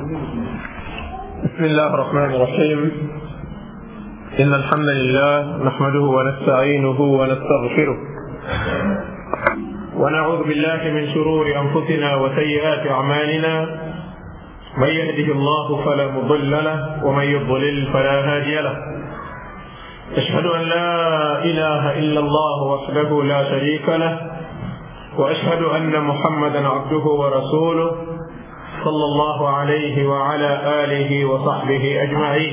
بسم الله الرحمن الرحيم إن الحمد لله نحمده ونستعينه ونستغفره ونعوذ بالله من شرور أنفسنا وسيئات أعمالنا من يهده الله فلا مضل له ومن يضلل فلا هادي له أشهد أن لا إله إلا الله وحده لا شريك له وأشهد أن محمدا عبده ورسوله صلى الله عليه وعلى آله وصحبه أجمعين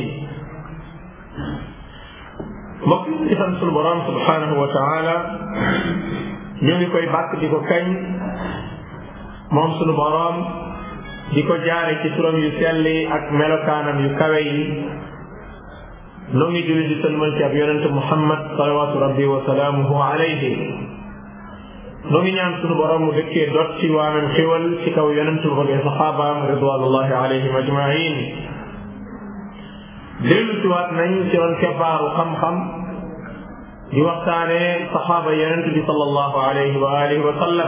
mbokk yi di sant sunu borom subhanahu wa taala ñoo ngi koy bàkk di ko kañ moom sunu borom di ko jaare ci turam yu sell yi ak melokaanam yu kawe yi noo ngi julli di sëlmal ci ab yonente Muhammad salawatu rabbi wa salaamuhu alayhi noo ngi ñaan sunu borom mu dëkkee dot ci waamem xiwal ci kaw yonente ba ak saxaabaam ridwanullahi alayhim ajmain dellu si waat nañ ci ron kebbaaru xam-xam di waxtaane saxaaba yonente bi sallallahu alayhi wa alihi wa sallam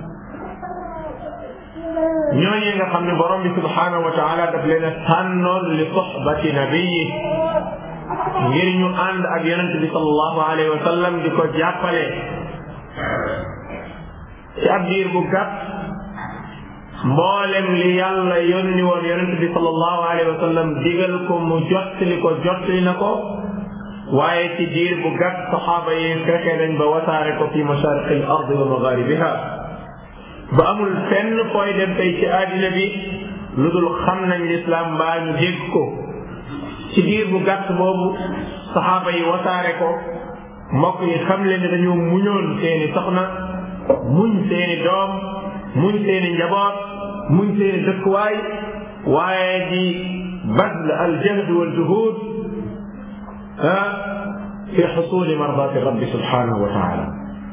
ñooñee nga xam ne borom bi subhanahu wa taala daf leen a tànnoon li soxbati nabiyi ngir ñu ànd ak yonente bi sallallahu alayhi wa sallam di ko jàppale ci ab diir bu gàtt mboolem li yàlla yónni woon yonente bi sallallahu alayhi wa sallam digal ko mu jottali ko jottali na ko waaye ci diir bu gàtt saxaaba yi fexe nañ ba wasaare ko fi masariqi al ardi wa magharibiha ba amul fenn fooy dem tey ci àddina bi lu dul xam nañ lislaam mbaa ñu dégg ko ci diir bu gàtt boobu saxaaba yi wasaare ko mbokk yi xam leen ne dañoo muñoon seeni soxna muñ seeni doom muñ seeni njaboot muñ seeni dëkkuwaay waaye di badl al jahd wal juhud ah fi xusuli mardati rabbi subhanahu wa taala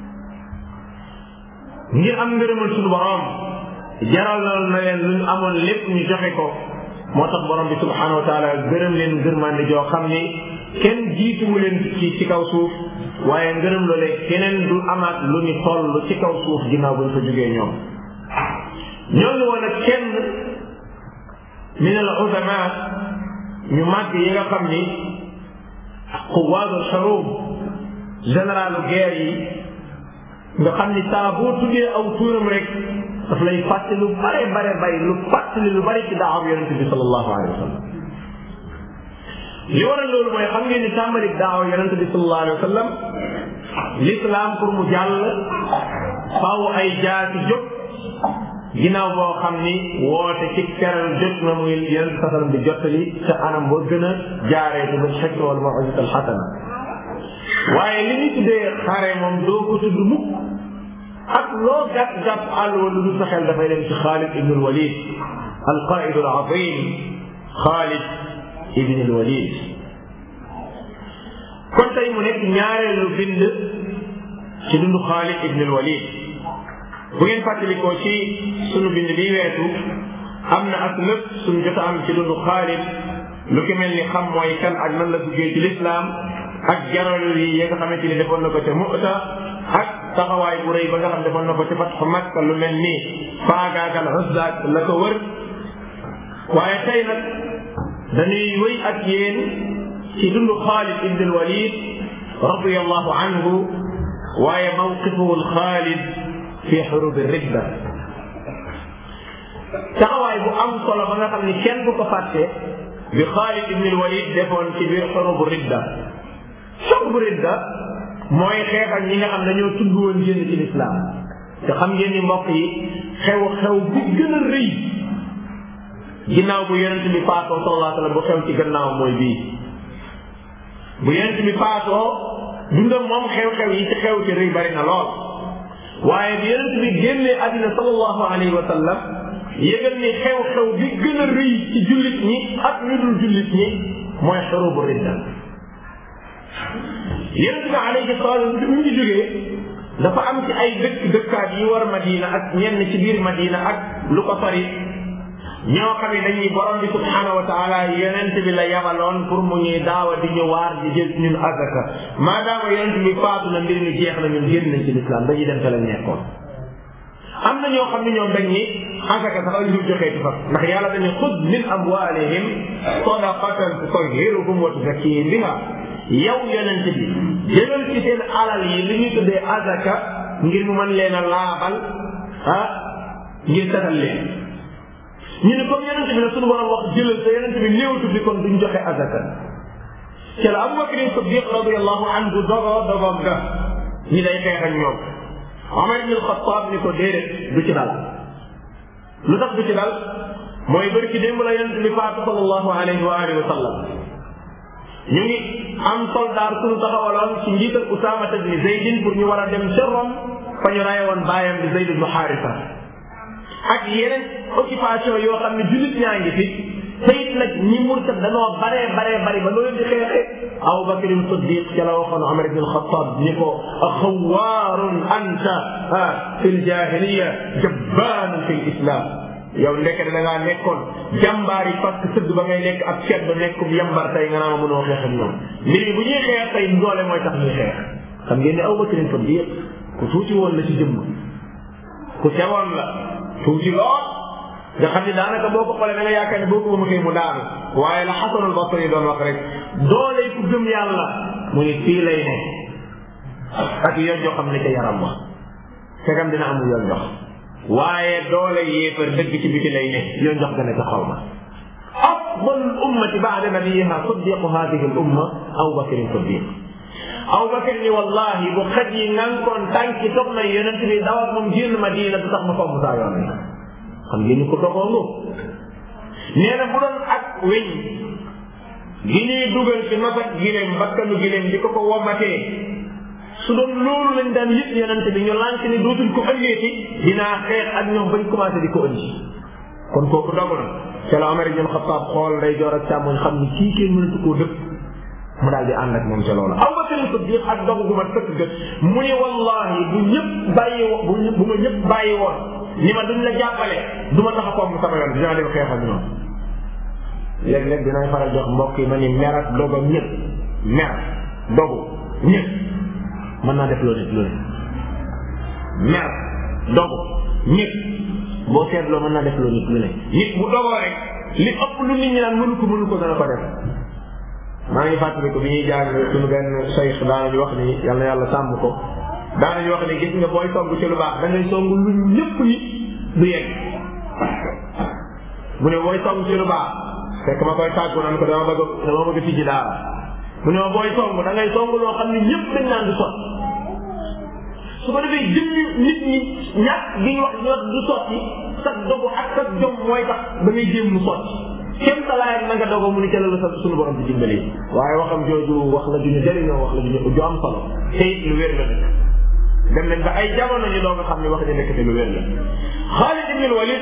ngir am ngërëmal suñu borom jaral na leen lu ñu amoon lépp ñu joxe ko moo tax borom bi subhanahu wa taala gërëm leen ngërmande joo xam ni kenn jiituwu leen ci ci kaw suuf waaye ngërëm loolee keneen du amaat lu ñu toll ci kaw suuf ginnaaw buñ fa jógee ñoom ñoo ngi woon ak kenn min al ulama ñu màgg yi nga xam ni quwaadul xarub généralu guerre yi nga xam ni saa boo tuddee aw tuuram rek daf lay fàttali lu bare bare bari lu fàttali lu bari ci daaw yonente bi sallallahu alayhi wa sallam li waral loolu mooy xam ngeen ni tàmbalik daaw yonente bi sallallahu alayhi wa sallam l'islam pour mu jàll faaw ay jaasi jóg ginnaaw boo xam ni woote ci keral jot na muy yonente sa sallam di jottali ca anam boo gën a jaaree ci ba xekk wal mawizat al xasana waaye li ñu tuddee xare moom doo ko tudd mukk ak loo gàtt gàtt àll wala lu sa xel dafay dem ci Xaalid ibn al Walid al qaid al azim Xaalid ibn al Walid kon tey mu nekk ñaareelu bind ci dundu Xaalid ibn al Walid bu ngeen fàttalikoo ci sunu bind bi weesu am na ak lépp suñu jot a am ci dundu Xaalid lu ki mel ni xam mooy kan ak nan la duggee ci lislaam ak jaral yi nga xamante ni defoon na ko ca Mu'ta ak taxawaay bu rëy ba nga xam defoon na ko ca Fathu Makka lu mel ni faagaagal Uzza la ko wër waaye tey nag dañuy wéy ak yéen ci dundu Xaalid ibn al-Walid radiyallahu anhu waaye mawqifuhu al-Xaalid fi xurub ar-ridda taxawaay bu am solo ba nga xam ni kenn du ko fàtte bi Xaalid ibn al-Walid defoon ci biir xurub ridda xurub ridda mooy xeex ak ñi nga xam dañoo tudd woon génn ci lislaam te xam ngeen ni mbokk yi xew-xew bi gën a rëy ginnaaw bu yonent bi faatoo sallallahu alayhi wa sallam bu xew ci gannaaw mooy bii bu yonent bi faatoo dundam moom xew-xew yi ci xew ci rëy bari na lool waaye bi yonent bi génnee àddina sallallahu alayhi wa sallam yëgal ni xew-xew bi gën a rëy ci jullit ñi ak ñu dul jullit ñi mooy xurubu ridda yonent bi alayhi salaatu bi mu ngi jógee dafa am ci ay dëkk dëkkaat yi war Madina ak ñenn ci biir Madina ak lu ko sori ñoo xam ne dañuy borom bi subhanahu wa taala yonent bi la yabaloon pour mu ñuy daawa di ñu waar di jël ñun azaka maadaama yonent bi faatu na mbir mi jeex na ñun génn nañ ci lislaam dañuy dem te la nekkoon am na ñoo xam ne ñoom dañ ni asaka sax ñu joxee ci fas ndax yàlla dañu xud min amwalihim sadaqatan tutahhiruhum wa tuzakkihim biha yow yonent bi jëlal ci seen alal yi li ñuy tuddee asaka ngir mu mën leen a laabal ah ngir setal leen ñu ne comme yonent bi la suñu borom wax jëlal te yonent bi néewtu bi kon duñ joxe asaka ci la Abubakar Siddiq radiyallahu anhu dogoo dogoom ga ñi day xeex ak ñoom Omar ibn Xattaab ni ko déedéet du ci dal lu tax du ci dal mooy bëri ci démb la yonent bi faatu sallallahu alayhi wa alihi wa sallam ñu ngi am soldaar suñu taxawaloon ci njiital Usaama ibn Zaydin pour ñu war a dem ca Rome fa ñu raye woon baayam di Zayd ibn Haarisa ak yeneen occupation yoo xam ne jullit ñaa ngi fi te it nag ñi murtad danoo baree baree bari ba loolu di xeexee Abu Bakr Siddiq ca la waxoon Omar ibn Xattaab ni ko xawaarun anta fi ljahiliya jabbaanun fi lislam yow ndekete da ngaa nekkoon jàmbaar yi parce que sëdd ba ngay nekk ak ceeb ba nekkum yambar tey nga naa ma mënoo xeex ak ñoom mbir mi bu ñuy xeex tey doole mooy tax ñuy xeex xam ngeen ne Abu Bakr Siddiq ku tuuti woon la ci jëmm ku sewoon la tuuti lool nga xam ne daanaka boo ko xoolee da nga yaakaar ne boo ko mënutee mu daanu waaye la Xasanul Basri doon wax rek doole ku gëm yàlla mu ni fii lay ne ak yoon joo xam ne ca yaram wa fekam dina amul yoon jox waaye doole yéefar dëgg ci biti lay ne yoon jox gën a ca xaw ma afdal ummati baada nabiyiha siddiqu hadihi al umma Abu Bakr Siddiq Abu Bakr ni wallahi bu xaj yi ngankoon tànki toog na yonent bi dawat moom génn Madina du tax ma fomm saa yoon bi xam ngeen ni ko dogoongu nee na bu doon ak weñ gi ñuy dugal ci masak gileem bakkanu gileem di ko ko womatee su doon loolu lañ daan yëpp yonent bi ñu lànk ni dootuñ ko ëngeeti dinaa xeex ak ñoom bañ commencé di ko ëndi kon kooku dogu na ca la Omar ibn Xattaab xool day joor ak càmmoñ xam ni kii kenn mënatu koo dëpp mu daal di ànd ak moom ca loolu Abu Bakr Siddiq ak dogu gu ma sëkk gët mu ni wallahi bu ñëpp bàyyi wo bu ma ñëpp bàyyi woon ni ma duñ la jàppale du ma tax a koom sama yoon dinaa dem xeex ak ñoom léeg-léeg dinañ faral jox mbokk yi ma ni mer ak dogo ñëpp mer dogu ñëpp mën naa def loolu nit loolu mer dogu ñëpp boo seetloo mën naa def loolu nit lu ne nit bu dogoo rek li ëpp lu nit ñi naan mënu ko mënu ko dana ko def maa ngi fàttali ko bi ñuy jàng suñu benn sayx daanañu wax ni yal na yàlla sàmm ko daanañu wax ni gis nga booy song ci lu baax da ngay song lu ñëpp ni du yegg mu ne booy song ci lu baax fekk ma koy tàggu naan ko dama bëgg dama bëgg tijji daara mu ne ma booy song da ngay song loo xam ne ñëpp dañ naan du sot su ko defee jëmmi nit ñi ñàkk gi ñu wax ñu wax du sotti sa dogu ak sa jom mooy tax da ngay jéem mu sotti kenn talaayam na nga dogo mu ni ca la la sant suñu borom di dimbali waaye waxam jooju wax la ju ñu jëriñoo wax la ju ñu ju am solo te it lu wér la nag dem nañ ba ay jamono ñu doog a xam ne wax ji nekk te lu wér la Xaalid ibn Walid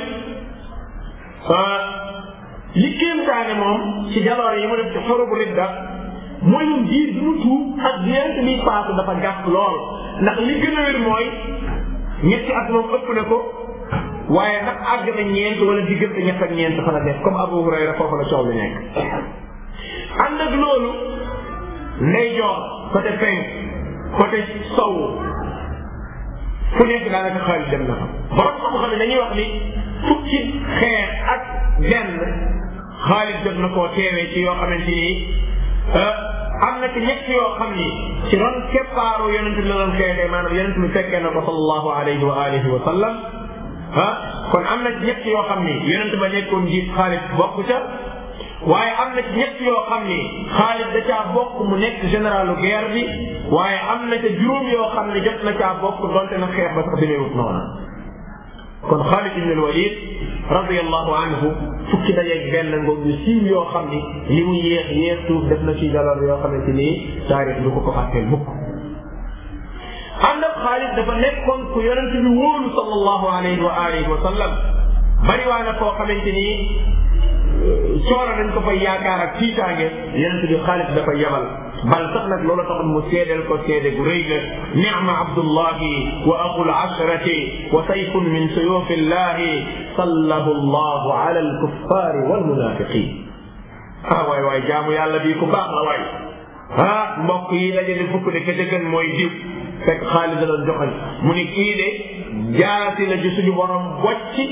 li kéemtaane moom ci jaloore yi mu def ci xorobu ridda mooy ñun diir bi mu tuub ak diirante bi paase dafa gàtt lool ndax li gën a wér mooy ñetti at moom ëpp na ko waaye nag àgg na ñeent wala diggante ñett ak ñeent fa la def comme Abu Hurayra foofu la coow li nekk ànd ak loolu ndeyjoor côté penk côté sow fu nekk daanaka xaalis dem na fa borom xam-xam ne dañuy wax ni fukki xeex ak benn xaalis jot na koo teewee ci yoo xamante ni am na ci ñett yoo xam ni ci ron keppaaru yonent bi la doon xeexee maanaam yonent bi fekkee na ko sallallahu alayhi wa alihi wa sallam ah kon am na ci ñett yoo xam ni yonent ba nekkoon jiit xaalis bokk ca waaye am na ci ñett yoo xam ni xaalis da caa bokk mu nekk généralu guerre bi waaye am na ca juróom yoo xam ne jot na caa bokk donte na xeex ba sax demeewut noona kon Xaalid ibn al-Walid radiyallahu anhu fukki dajeeg benn ngoog yu siiw yoo xam ni li mu yéex yéex tuuf def na ci jaloor yoo xamante ni taarix du ko ko fàtteel mukk ànd ak Xaalid dafa nekkoon ku yonent bi wóolu sallallahu alayhi wa alihi wa sallam bari waa na koo xamante ni coora dañ ko fay yaakaar ak tiitaange yonent bi Xaalid dafa yebal bal sax nag loolu taxoon mu seedeel ko seede gu rëy la nicma abdullahi wa aqul ashrati wa sayfun min suyufi illahi sallahu allahu ala alkuffari walmunafiqin ah waay waay jaamu yàlla bii ku baax la waay ah mbokk yi dajale fukk de kete gën mooy diw fekk Xaalid la doon joxañ mu ni kii de jaasi la ci suñu borom bocci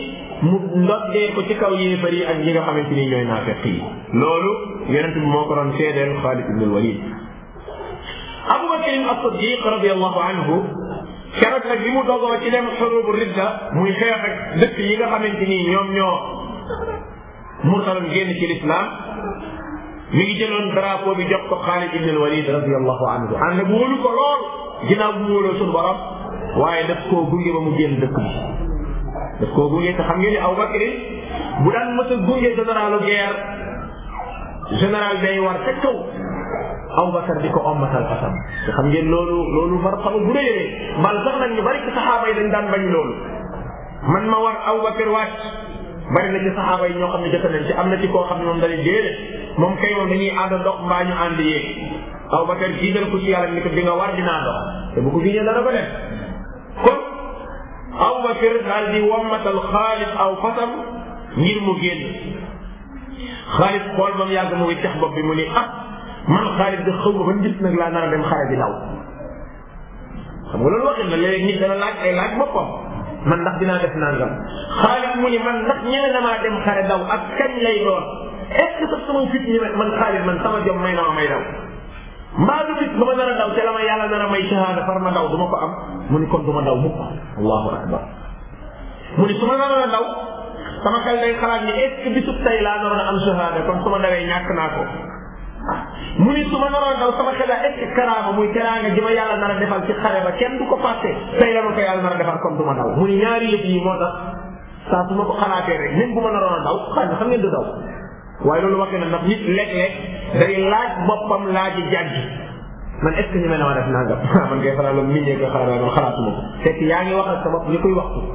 mu ndoddee ko ci kaw yéefar yi ak ñi nga xamante ni ñooy naafeq yi loolu yonent bi moo ko doon seedeel Xaalid ibn al-Walid Abu Bakr as-Siddiq radiyallahu anhu keroog nag bi mu dogoo ci dem xurubu ridda muy xeex ak dëkk yi nga xamante ni ñoom ñoo murtalam génn ci lislaam mi ngi jëloon drapeau bi jox ko Xaalid ibn al-Walid radiyallahu anhu ànd bu wóolu ko lool ginnaaw bu mu wóoloo suñu borom waaye daf koo gunge ba mu génn dëkk bi daf koo gunge te xam ngeen ni Abu Bakr bu daan mës a gunge généralu guerre général day war ca kaw Abu Bakr di ko ommatal fasam te xam ngeen loolu loolu martaba bu réeree bal sax nag ñu bari ci saxaaba yi dañ daan bañ loolu man ma war Abu Bakr wàcc bari na ci saxaaba yi ñoo xam ne jot nañ ci am na ci koo xam ne moom dañuy déedéet moom kay moom dañuy ànd ndox mbaa ñu ànd yéeg Abu Bakr jiital ko ci yàlla ni ko di nga war dinaa dox te bu ko giñee dana ko def kon Abu Bakr daal di wammatal Xaalid aw fasam ngir mu génn Xaalid xool ba mu yàgg mu ngi tex bopp bi mu ni ah man Xaalid da xaw ma ban gis nag laa nar a dem xare bi daw xam nga loolu waxin la léegi nit dana laaj ay laaj boppam man ndax dinaa def nangam Xaalid mu ni man ndax ñene na maa dem xare daw ak kañ lay doon est ce que sax sama fit ñi man Xaalid man sama jom may na ma may daw mbaa du fit ba ma nar a daw te la ma yàlla nar a may shahada far ma daw du ma ko am mu ni kon du ma daw mukk allahu akbar mu ni su ma naroon a daw sama xel day xalaat ni est ce que bisub tey laa naroon a am shahada kon su ma dawee ñàkk naa ko mu ni su ma naroon a daw sama xel est ce que karaama muy teraanga ji ma yàlla nar a defal ci xare ba kenn du ko fàtte tey la ma ko yàlla nar a defal kon du ma daw mu ni ñaari yëf yi moo tax saa su ma ko xalaatee rek même bu ma naroon a daw xëy na xam ngeen du daw waaye loolu waxee na ndax nit léeg-léeg day laaj boppam laaji jàggi man est ce que ñu mel ne ma def nangam man ngay faral la miñee ko xalaat man xalaatuma ko fekk yaa ngi wax ak sa bopp li koy waxtu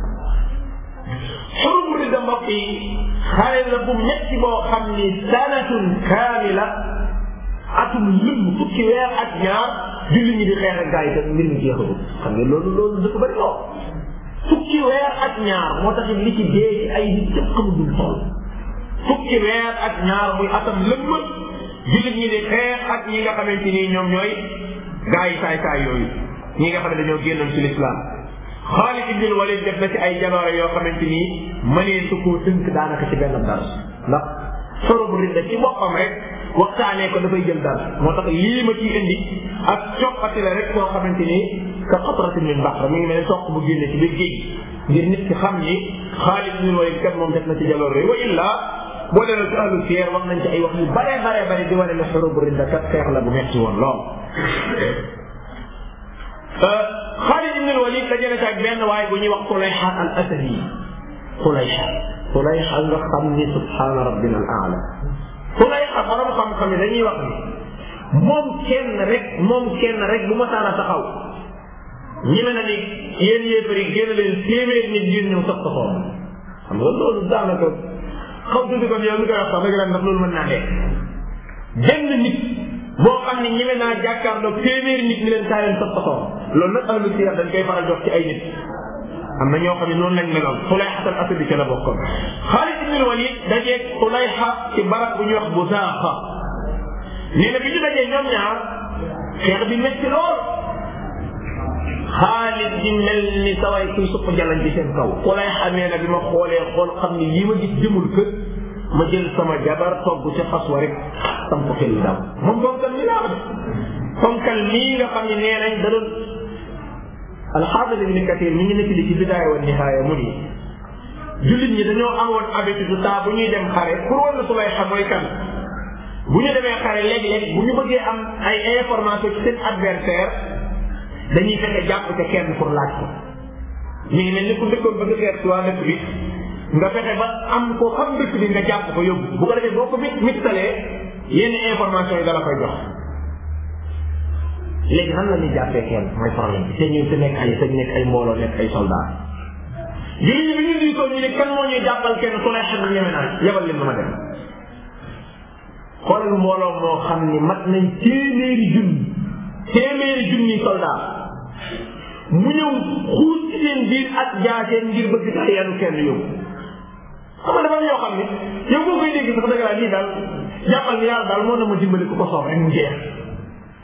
xurubu ridda mbokk yi xare la bu metti boo xam ni sanatun kaamila atum lëmm fukki weer ak ñaar julli ñi di xeex ak gaa yi te mbir mi jeexagul xam nga loolu loolu dafa bëri lool fukki weer ak ñaar moo tax li ci dee ci ay nit yëpp xamagul tool fukki weer ak ñaar muy atam lëmm jullit ñi di xeex ak ñi nga xamante ni ñoom ñooy gaa yi saay saay yooyu ñi nga xam ne dañoo génnoon ci lislaam Xaalid ibn Walid def na ci ay jaloore yoo xamante ni mënee su koo tënk daanaka ci benn dara ndax sorobu ridda ci boppam rek waxtaanee ko dafay jël dara moo tax lii ma ciy indi ak coppati la rek koo xamante ni ka qatratin min bahr mi ngi mel ne toq bu génne ci biir géej ngir nit ki xam ni Xaalid ibn Walid kat moom def na ci jaloore wa illa boo demee ci ahlu siyar wax nañ ci ay wax yu bare bare bare di wane ne xurubu ridda kat xeex la bu metti woon lool Xaalid ibn Walid la jëlee ak benn waaye bu ñuy wax Tulayha al Asadi Tulayha Tulayha nga xam ni subhaana rabbina al aala Tulayha borom xam-xam yi dañuy wax ni moom kenn rek moom kenn rek bu ma saana taxaw ñi me na ni yéen yéefar yi génn leen téeméer nit ngir ñëw sax taxaw xam nga loolu daanaka xaw tuuti kon yow mi koy wax sax dëgg la ndax loolu mën naa dee benn nit boo xam ne ñeme naa jàkkaarloog téeméeri nit ñi leen saa leen sax taxaw loolu nag ahlu siyar dañ koy faral jox ci ay nit am na ñoo xam ne noonu lañ meloon Tulayha al Asadi ca la bokkoon Xaalid ibn Walid dajeeg Tulayha ci barab bu ñuy wax Busaaxa nee na bi ñu dajee ñoom ñaar xeex bi métti lool Xaalid di mel ni saway kuy supp jalañ ci seen kaw Tulayha nee na bi ma xoolee xool xam ni lii ma gis jëmul kër ma jël sama jabar togg ca fas wa rek sam ko xel daw moom bonkal mi laa def bonkal mii nga xam ne nee nañ da doon alxaafis ibn kathir mi ngi nekk li ci bidaaya wa nihaaya mu ni jullit ñi dañoo amoon habitude saa bu ñuy dem xare pour war na su lay xam mooy kan bu ñu demee xare léeg-léeg bu ñu bëggee am ay information ci seen adversaire dañuy fexe jàpp ca kenn pour laaj ko mi ngi mel ni ku dëkkoon bëgg xeet si waa dëkk bi nga fexe ba am ko xam dëkk bi nga jàpp ko yóbbu bu ko defee boo ko mit mittalee yenn information yi dala koy jox léegi nan la ñuy jàppee kenn mooy problème bi te ñu te nekk ay te nekk ay mbooloo nekk ay soldat jullit ñi bi ñu diisoo ñu ne kan moo ñuy jàppal kenn ku lay xam ñeme naa yebal leen ma dem xoolal mbooloo moo xam ni mat nañ téeméeri junni téeméeri junni soldat mu ñëw xuus ci seen biir ak jaaseen ngir bëgg tax yanu kenn yóbbu xam nga dafa am yoo xam ni yow boo koy dégg sax dëgg laa lii daal jàppal ni yàlla daal moo na ma dimbali ku ko soob rek mu jeex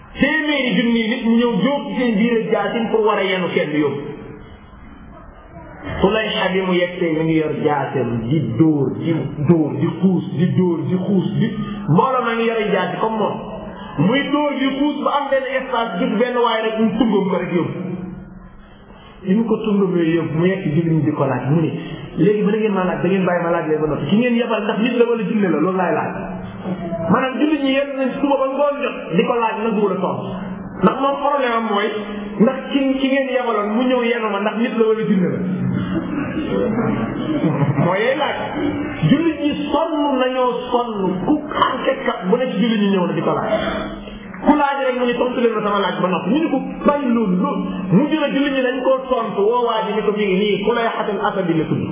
téeméeri junni nit mu ñëw jóob ci seen biir ak jaasin pour war a yenu kenn yóbbu Tulayxa bi mu yegsee mi ngi yor jaaseem di dóor di dóor di xuus di dóor di xuus di mbooloo ma ngi yore jaasi comme moom muy dóor di xuus ba am benn espace gis benn waaye rek mu tungam ko rek yóbbu li mu ko tungamee yóbbu mu yegg jullit ñi di ko laaj mu ne léegi ba da ngeen maa laaj da ngeen bàyyi ma laaj leen ba noppi ki ngeen yebal ndax nit la wala jinne la loolu laay laaj maanaam jullit ñi yenn nañ suba ba ngoon jot di ko laaj na guur a tontu ndax moom problème am mooy ndax ki ki ngeen yebaloon mu ñëw yenu ma ndax nit la wala jinne la mooy yey laaj jullit ñi sonn nañoo sonn ku enquête kat bu ne ci jullit ñi ñëw na di ko laaj ku laaj rek mu ne tontu leen ma sama laaj ba noppi ñu ne ko bàyyi loolu loolu mu jëla jullit ñi dañ koo tontu woo waa ji ni ko mi ngi nii ku lay xatal asadi la tudd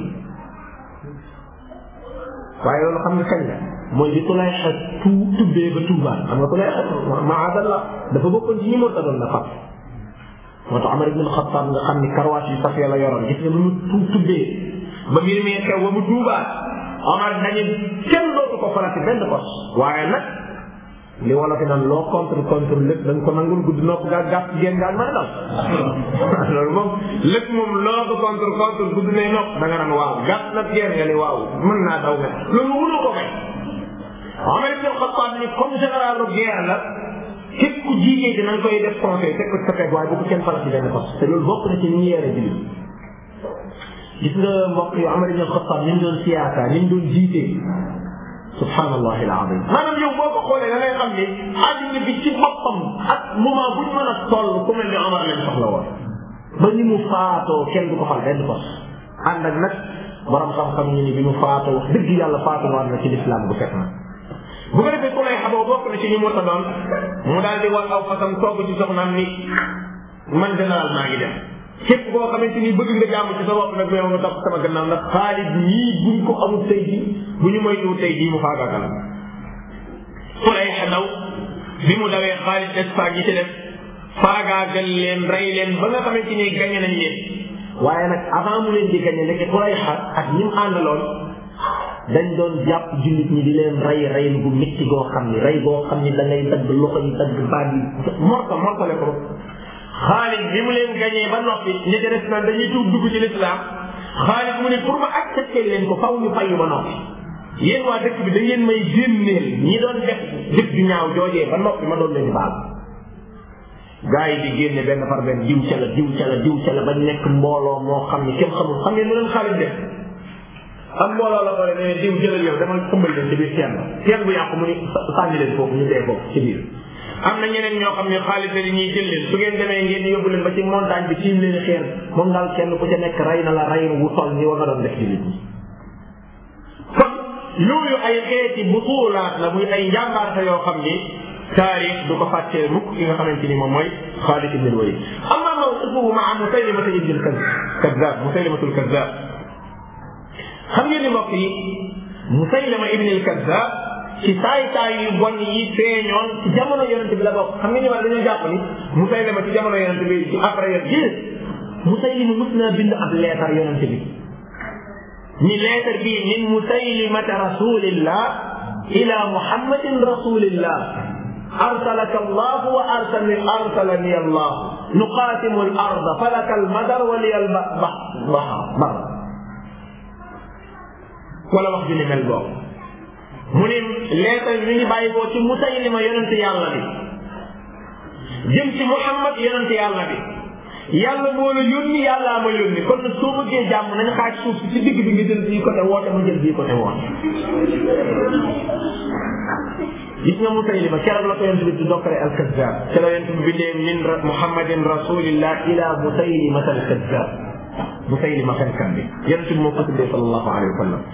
waaye loolu xam nga kañ la mooy di ku lay xat tu tubbee ba tuubaan xam nga ku lay xat maadallah dafa bokkoon ci ñi mu tadoon na fat moo tax Amar ibn Xattaab nga xam ni karwaas yu safee la yoroon gis nga lu mu tu tubbee ba mbir mi xew ba mu tuubaat Omar dañu kenn dootu ko farati benn pos waaye nag li wala fi naan loo contre contre lépp da nga ko nangul gudd nopp gaa gàtt génn gaa mën a dal loolu moom lépp moom loo ko contre contre gudd ne nopp da nga naan waaw gàtt na génn nga ni waaw mën naa daw nga loolu mënoo ko may Omar ibn Xattaab ni comme général de guerre la képp ku jiigee dina nga koy def conseil teg ko sa peg waaye bu ko kenn farati benn pos te loolu bokk na ci ni ñu yore jullit gis nga mbokk yu Omar ibn Xattaab ni mu doon siyaasa ni mu doon jiitee subhanallah alazim maanaam yow boo ko xoolee da ngay xam ni àddina bi ci boppam ak moment buñ mën a toll ku mel ni Omar lañ soxla woon ba ni mu faatoo kenn du ko fal benn pos ànd ak nag borom xam-xam ñu ni bi mu faatoo wax dëgg yàlla faatu war na ci lislaam bu fet na bu ko defee ku lay xaboo bokk na ci ñu mu doon mu daal di war aw fasam togg ci soxnaam ni man général maa ngi dem képp koo xamante ni bëgg nga jàmm ci sa bopp nag yow nga topp sama gannaaw ndax Xaalid ñii buñ ko amul tey jii bu ñu moytuwul tey jii mu faagaagal ku lay xadaw bi mu dawee Xaalid Espagne yi ci def faagaagal leen rey leen ba nga xamante ni gañe nañ leen waaye nag avant mu leen di gañe nekk ku lay xa ak ñi mu àndaloon dañ doon jàpp jullit ñi di leen rey rey gu métti goo xam ni rey goo xam ni da ngay dagg loxo yi dagg baat yi morta mortale ko Xaalid bi mu leen gañee ba noppi ñi ci des naan dañuy tuub dugg ci lislaam Xaalid mu ne pour ma accepter leen ko faw ñu fayu ba noppi yéen waa dëkk bi da ngeen may génneel ñi doon def jëf ju ñaaw joojee ba noppi ma doon leen baal gaa yi di génne benn par benn diw ca la diw ca la diw ca la ba nekk mbooloo moo xam ni kenn xamul xam ngeen mu leen Xaalid def am mbooloo la bare ne diw jëlal yow dama tëmbal leen ci biir teen ba teen bu yàqu mu ni sànni leen foofu ñu dee foofu ci biir am na ñeneen ñoo xam ne xaalis la ñuy jël leen su ngeen demee ngeen yóbbu leen ba ci montagne bi tiim leen xeer moom daal kenn ku ca nekk rey na la rey wu toll ni wa nga doon def ci nit ñi kon yooyu ay xeeti butuulaat la muy ay njàmbaarte yoo xam ni taarix du ko fàttee mukk ki nga xamante ni moom mooy Xaalid ibn al-Walid amma mawqifuhu maa Musaylimata ibn al-Kazzab Musaylimatul Kazzab xam ngeen ni mbokk yi Musaylima ibn al-Kazzab ci saay saay yu bon yi feeñoon ci jamono yonent bi la bokk xam nga ni wala dañoo jàpp ni Musaylima ci jamono yonent bi ci après yéen gis Musaylima mës naa bind ab leetar yonent bi ni leetar bii min Musaylimata rasulillah ila Muhammadin rasulillah arsalaka Allah wa arsalani arsalani Allah nuqatimu al arda falaka al madar wa liya al bahr wala wax ju ni mel boobu mu ne leetar mi ngi bàyyi ko ci Musaylima yonent yàlla bi jëm ci Muhammad yonent yàlla bi yàlla moo la yónni yàllaa ma yónni kon nag soo bëggee jàmm nañ xaaj suuf si ci digg bi nga jël bii côté woote ma jël bii côté woote gis nga Musaylima keroog la ko yonent bi di dokkare al-Kazzab ci la yonent bi bindee min Muhammadin rasulillah ila Musaylimata al-Kazzab Musaylima fenkat bi yonent bi moo ko tuddee sallallahu alayhi wa sallam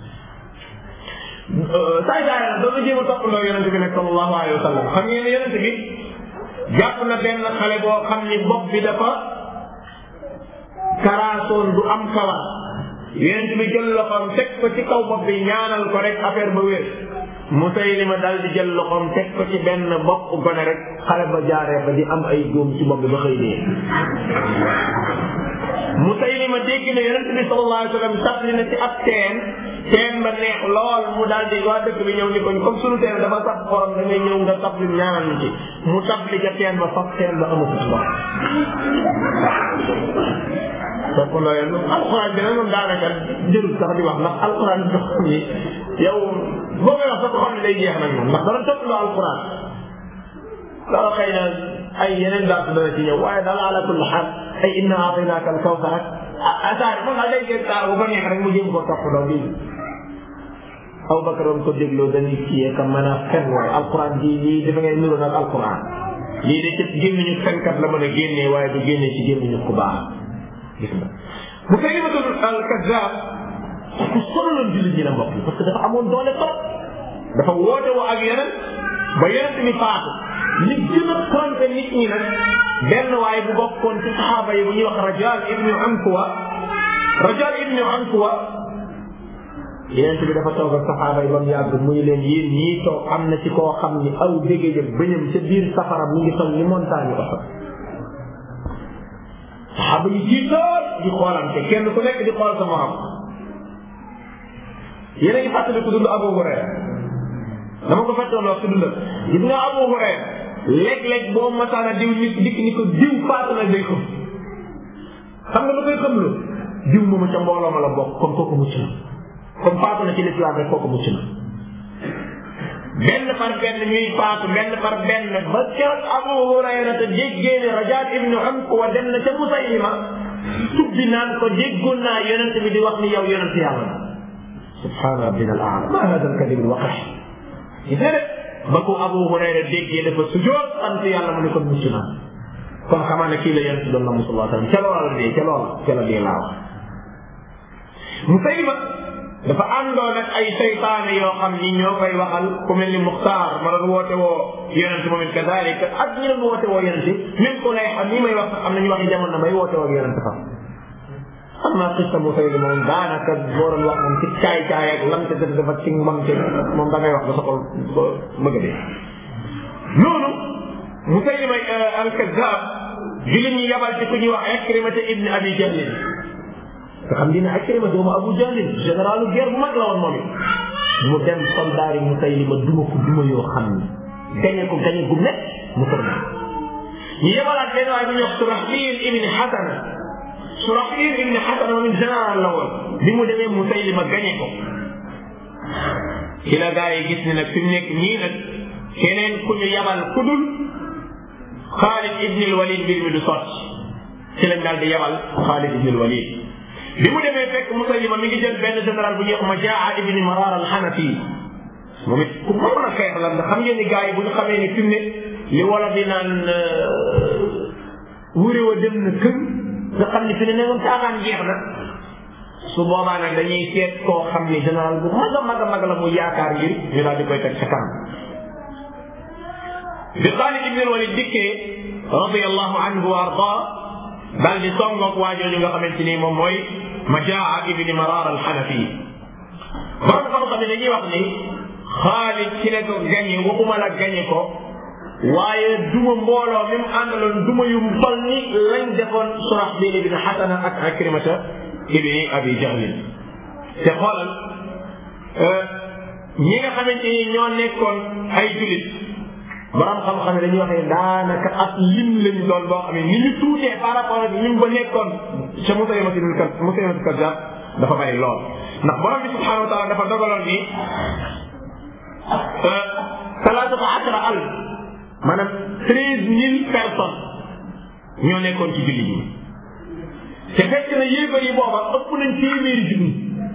saay saay nag doon na jéem a toppandoo yonent bi nag sallallahu alayhi wa sallam xam ngeen ne yonent bi jàpp na benn xale boo xam ni bopp bi dafa karaasoon du am kawar yonent bi jël loxoom teg ko ci kaw bopp bi ñaanal ko rek affaire ba wér Musaylima dal di jël loxoom teg ko ci benn bopp gone rek xale ba jaaree ba di am ay góom ci bopp bi ba xëy dee Musaylima dégg na yonent bi sallallahu alayhi wa sallam tàbbi na ci ab teen teen ba neex lool mu daal di waa dëkk bi ñëw ni ko comme sunu teen dafa sax xorom da ngay ñëw nga tabli ñaanal ñu ci mu tabli ca teen ba fab teen ba amatu ndox toppandoo leen alxuraan bi nag moom daanaka jërul sax di wax ndax alxuraan bi xam ni yow boo koy wax sax ko xam ne day jeex nag moom ndax dana toppandoo alxuraan loolu xëy na ay yeneen daal dana ci ñëw waaye daal ala kulli xaal ay inna aataynaaka al kawsar ak asaar moom daal day gën saar bu ko neex rek mu jëm koo toppandoo bii aw bakar doon ko dégloo dañuy kiyee ka mën a fen waaye alquran ji lii dafa ngay nuru nag alquran lii de ci gémmiñu fenkat la mën a génnee waaye du génnee ci gémmiñu ku baax gis nga bu fekkee ma tudd al kazzab ku sonaloon jullit ñi la mbokk yi parce que dafa amoon doole trop dafa woote woo ak yeneen ba yeneen mi faatu li gën a trompé nit ñi nag benn waaye bu bokkoon ci saxaaba yi bu ñuy wax rajal ibnu ankuwa rajal ibnu ankuwa yeneen bi dafa toog ak saxaaba yi ba mu yàgg muy leen yéen ñii toog am na ci koo xam ni aw dégg jëm bëñam ca biir safara mu ngi toll ni montagne oto saxaaba yi ci lool di xoolante kenn ku nekk di xool sa morom yéen a ngi fàttali ku dund Abu Hurayra dama ko fàttoon wax ku dund gis nga Abu Hurayra léeg-léeg boo masaana diw nit dikk ni ko diw faatu na day xam xam nga lu koy xam lu diw moomu ca mbooloo ma la bokk comme kooku mucc na comme faatu na ci lislaam rek kooku mucc na benn par benn ñuy faatu benn par benn ba keroog Abu Hurayra te déggee ne Rajaat ibnu Ankuwa dem na ca Musaylima tubbi naan ko déggoon naa yonent bi di wax ni yow yonent yàlla la subhaana rabbina al aala ma hada al kalim al waqih gis nga de ba ko Abu Hurayra déggee dafa sujoot sant yàlla mu ne ko mucc na kon xamaa ne kii la yonent doon na mu sallallahu alayhi wa sallam ca loola la dee ca loola ca la dee laa wax Musaylima dafa àndoon ak ay seytaane yoo xam ni ñoo koy waxal ku mel ni Muxtaar ma doon woote woo yonent moom it kadalika ak ñi doon woote woo yonent même ku lay xam ni may wax am na ñu wax jamono may woote woo yonent fa xam naa xista Musaylima moom daanaka boo doon wax moom ci caay caay ak lam te def dafa ci mbam te moom da ngay wax ba sa xol bëgg a dee noonu Musaylima al-Kazzab jullit ñi yabal ci ku ñuy wax Ikrimata ibn Abi Jahl nga xam dina Ikrima doomu Abu Jahl généralu guerre bu mag la woon moom it mu dem soldaar yi Musaylima duma ko duma yoo xam ni gañe ko gañe gu met mu tërna ñu yebalaat benn waay bu ñuy wax Surahbil ibn Hasana Surahbil ibn Hasana moom it général la woon bi mu demee Musaylima gañe ko ci la gaa yi gis ni nag fi mu nekk nii nag keneen ku ñu yabal ku dul Xaalid ibn al-Walid mbir mi du sotti ci lañ daal di yabal Xaalid ibn al-Walid bi mu demee fekk Musaylima mi ngi jël benn général bu ñuy wax Majaa ibn Marar al-Hanafi moom it ku mënoon a xeex la ndax xam ngeen ni gars yi bu ñu xamee ni fi mu ne li wala di naan wuri wa dem na kër nga xam ni fi ne ne moom caaxaan jeex na su boobaa nag dañuy seet koo xam ni général bu mag a mag a mag la mu yaakaar ngir ñu daal di koy teg sa kanam bi Xaalid ibn al-Walid dikkee radiyallahu anhu wa arda daal di songoog waa jooju nga xamante ni moom mooy Majaa ibn Marar al-Hanafi borom xam-xam ne dañuy wax ni Xaalid ci ne ko gañe waxuma la gañe ko waaye duma mbooloo mi mu àndaloon duma yu tol ni lañ defoon Surahbil ibn Hasana ak Akrimata ibn Abi Jahl te xoolal ñi nga xamante ni ñoo nekkoon ay julit borom xam-xam ne dañuy wax ne daanaka ak lim lañ doon boo xam ne ni ñu tuutee par rapport ak lim ba nekkoon ca Musaylimatul Musaylimatul Kazzab dafa bari lool ndax borom bi subhanahu wa taala dafa dogaloon ni salaatata ashara alf maanaam treize mille personnes ñoo nekkoon ci jullit ñi te fekk na yéefar yi booba ëpp nañ téeméeri junni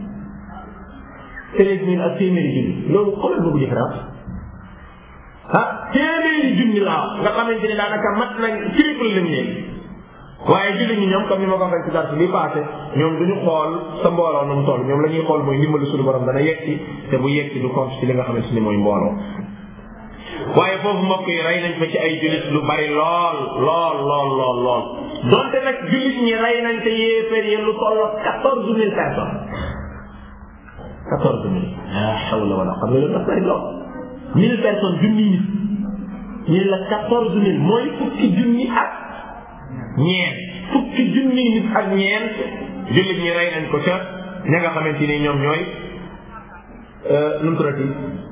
treize mille ak téeméeri junni loolu xoolal boobu différence ah téeméeri junni laa nga xamante ne daanaka mat nañ triple lañ leen waaye jullit ñi ñoom comme ni ma ko waxee ci dars bi passé ñoom duñu xool sa mbooloo nu mu toll ñoom la ñuy xool mooy ndimbalu suñu borom dana yegsi te bu yegsi du compte ci li nga xamante ni mooy mbooloo waaye foofu mbokk yi rey nañ fa ci ay jullit lu bari lool lool lool lool lool donte nag jullit ñi rey nañ te yéeféer yi lu toll quatorze mille personnes quatorze mille la hawla wala xam nga loolu dafa bari lool mille personnes junni nit ñu la quatorze mille mooy fukki junni ak ñeent fukki junni nit ak ñeent jullit ñi rey nañ ko ca ña nga xamante ni ñoom ñooy nu mu tuddati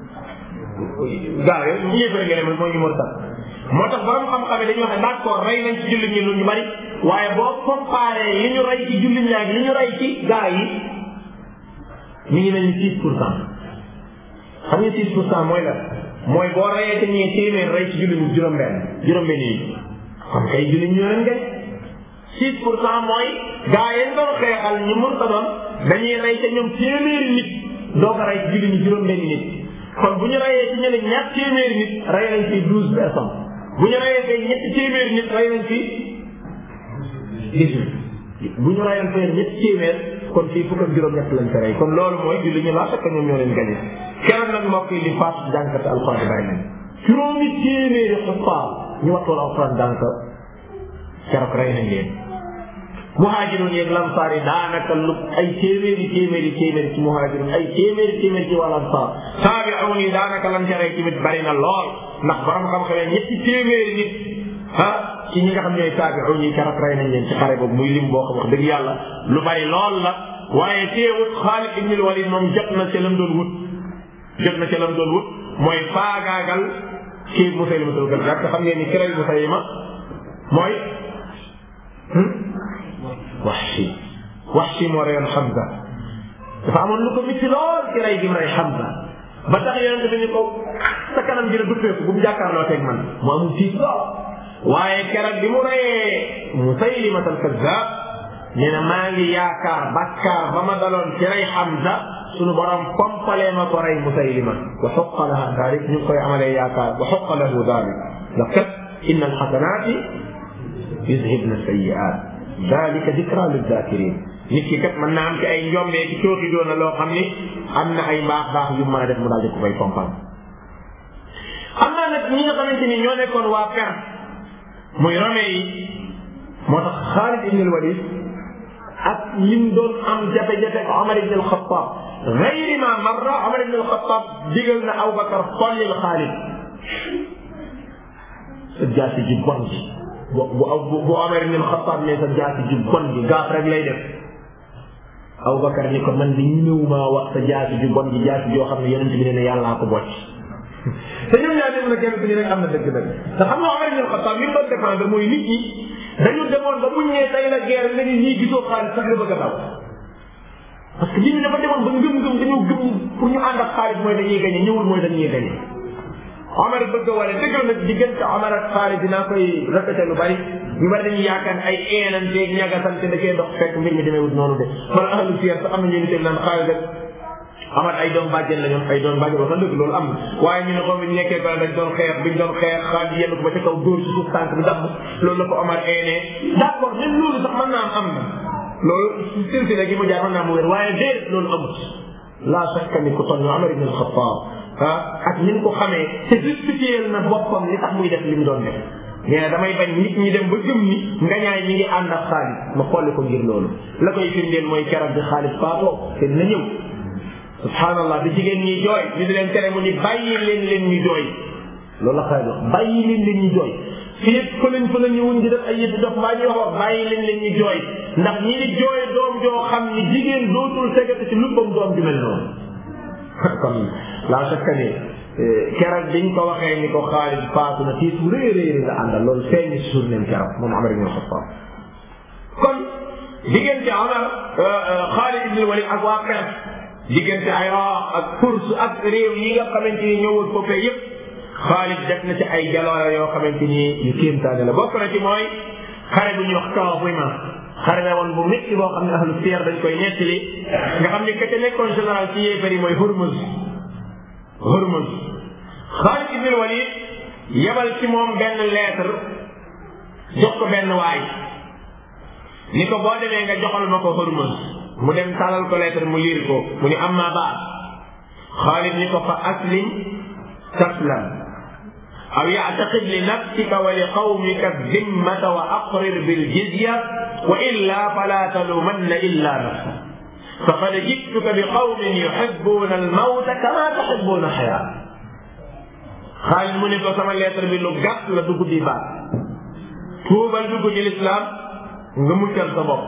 gaa yooyu ñu yëfee ngeen mooy ñu mën moo tax borom xam-xam yi dañuy wax ne d'accord rey nañ ci jullit ñi lu ñu bari waaye boo comparé li ñu rey ci jullit ñi ak li ñu rey ci gaa yi mi ngi mel ni six pour cent xam nga six pour cent mooy la mooy boo reyee te ñee téeméer rey ci jullit ñi juróom-benn juróom-benn yi xam kay jullit ñoo leen gañ six pour cent mooy gaa yéen doon xeexal ñu mën ko doon dañuy rey te ñoom téeméeri nit doo ko rey ci jullit ñi juróom-benn nit kon bu ñu reyee ci ñeneen ñaar téeméeri nit rey nañ ci douze personnes bu ñu reyee tey ñetti téeméeri nit rey nañ ci dix-huit bu ñu reyoon fee ñetti téeméer kon fii fukk ak juróom-ñett lañ ko rey kon loolu mooy julli ñu laa fekk ñoom ñoo leen gañe keroog nag mbokk yi li faatu jànkate alxuraan bari nañ juróomi téeméeri xufaar ñu wattoon alxuraan jànk keroog rey nañ leen muhaajiroon yeeg lamsaar yi daanaka lu ay téeméeri téeméeri téeméeri ci muhaajiroon ay téeméeri téeméeri ci wàll ansaar taabi'uun yi daanaka lan ca rey tamit bari na lool ndax borom xam-xamee ñetti téeméeri nit ah ci ñi nga xam ñooy taabi'uun yi keroog rey nañ leen ci xare boobu muy lim boo xam wax dëgg yàlla lu bari lool la waaye teewut Xaalid ibn Walid moom jot na ca lam doon wut jot na ca lam doon wut mooy faagaagal kii Musaylimatul Kazzaab te xam ngeen ni kiray Musaylima mooy Wahshi Wahshi moo reyoon Hamza dafa amoon lu ko mitti lool ci rey gi mu rey Hamza ba tax yonente bi ni ko sa kanam dina duppeeku bu mu jàkkaarloo teg man mu amul tiit lool waaye keroog bi mu reyee Musaylimatul Kazzaab nee na maa ngi yaakaar bakkaar ba ma daloon ci rey Hamza sunu borom pompalee ma ko rey Musaylima wa xuqa laha dalik ñu ngi koy amalee yaakaar wa xuqa lahu dalik ndax kat inna alxasanaati yuzhibna sayyi'aat dalika dikra lizakirin nit ki kat mën naa am ci ay njombee ci cooxi doona loo xam ni am na ay mbaax baax yu mën a def mu daal di ko koy pompal xam naa nag ñi nga xamante ni ñoo nekkoon waa per muy rome yi moo tax Xaalid ibn al-Walid ak lim doon am jafe-jafe ak Omar ibn al-Khattab gayri ma marra Omar ibn al-Khattab digal na Abubakar xollil Xaalid sa jaasi ji bon ji bu bu bu Omar ibn al-Khattab ne sa jaasi ji bon ji gaaf rek lay def Abubakar ni ko man di ñëw maa wax sa jaasi ji bon ji jaasi joo xam ne yonent bi ne ne yàllaa ko bocc te ñoom ñaar dem na kenn ku ñu rek am na dëgg nag te xam nga Omar ibn al-Khattab li mu doon défendre mooy nit ñi dañu demoon ba buñ ñee tey la guerre nga ni ñii gisoo xaalis sax nga bëgg a daw parce que nit ñi dafa demoon ba ngëm-ngëm dañoo gëm pour ñu ànd ak xaalis mooy dañuy gañe ñëwul mooy dañuy gañe Omar bëgg a wane dëgg nag diggante Omar ak xaalis dinaa koy répété lu bari ñu bari dañuy yaakaar ay eenanteeg ñagasante da koy dox fekk mbir mi demee wut noonu de wala ahlu siyar sax am na ñu ngi naan xaalis rek Omar ay doom bàjjen la ñoom ay doom bàjjen wax dëgg loolu am na waaye ñu ne ko biñ nekkee ba dañ doon xeex biñ doon xeex xaalis yenn ko ba ca kaw dóor ci suuf tànk bi damm loolu la ko Omar eenee d'accord même loolu sax mën naa am am na loolu silsila gi mu jaar mën naa mu wér waaye déedéet loolu amut laa shakka ni ko toll Omar ibn al-Khattab ah ak ni mu ko xamee te justifié na boppam li tax muy def li mu doon def nee na damay bañ nit ñi dem ba gëm ni ngañaay ñi ngi ànd ak xaalis ma xolli ko ngir loolu la koy firndeel mooy keroog bi xaalis faatoo te dina ñëw subhanallah bi jigéen ñi jooy ñu di leen tere mu ni bàyyi leen leen ñu jooy loolu la xaalis wax bàyyi leen leen ñu jooy fii fëlañ fa la ñëwuñ di def ay yëpp dof mbaa ñuy wax wax bàyyi leen leen ñu jooy ndax ñi di jooy doom joo xam ni jigéen dootul segati ci luppam doom ju mel noonu kon laa sakka ni keroog biñ ko waxee ni ko Xaalid faatu na tiis bu rëy rëy la àndal loolu feeñ si suuf leen keroog moom Omar ibn Xattaab kon diggante Omar Xaalid ibn Walid ak waa Perse diggante Iraq ak Furs ak réew yi nga xamante ni ñëwul foofee yëpp Xaalid def na ci ay jaloore yoo xamante ni yu kéemtaane la bokk na ci mooy xare bu ñuy wax Kaazima xare la woon bu métti boo xam ne ahlu siyar dañ koy nettali nga xam ne ka ca nekkoon général ci yéefar yi mooy Hurmuz Hurmuz Xaalid ibn Walid yebal ci moom benn lettre jox ko benn waay ni ko boo demee nga joxal ma ko Hurmuz mu dem talal ko lettre mu liir ko mu ni amma baad Xaalid ni ko fa aslim taslam aw yactaqid li nafsika wa li qawmika dimmata wa aqrir biljizya wa illa fala talumanna illa nafsak faqad jituka bi qawmin yuhibbuna almawta kama tuhibbuna alxayaa Xaalid mu ne ko sama lettre bi lu gàtt la dugg di baat tuubal dugg ci lislaam nga muccal sa bopp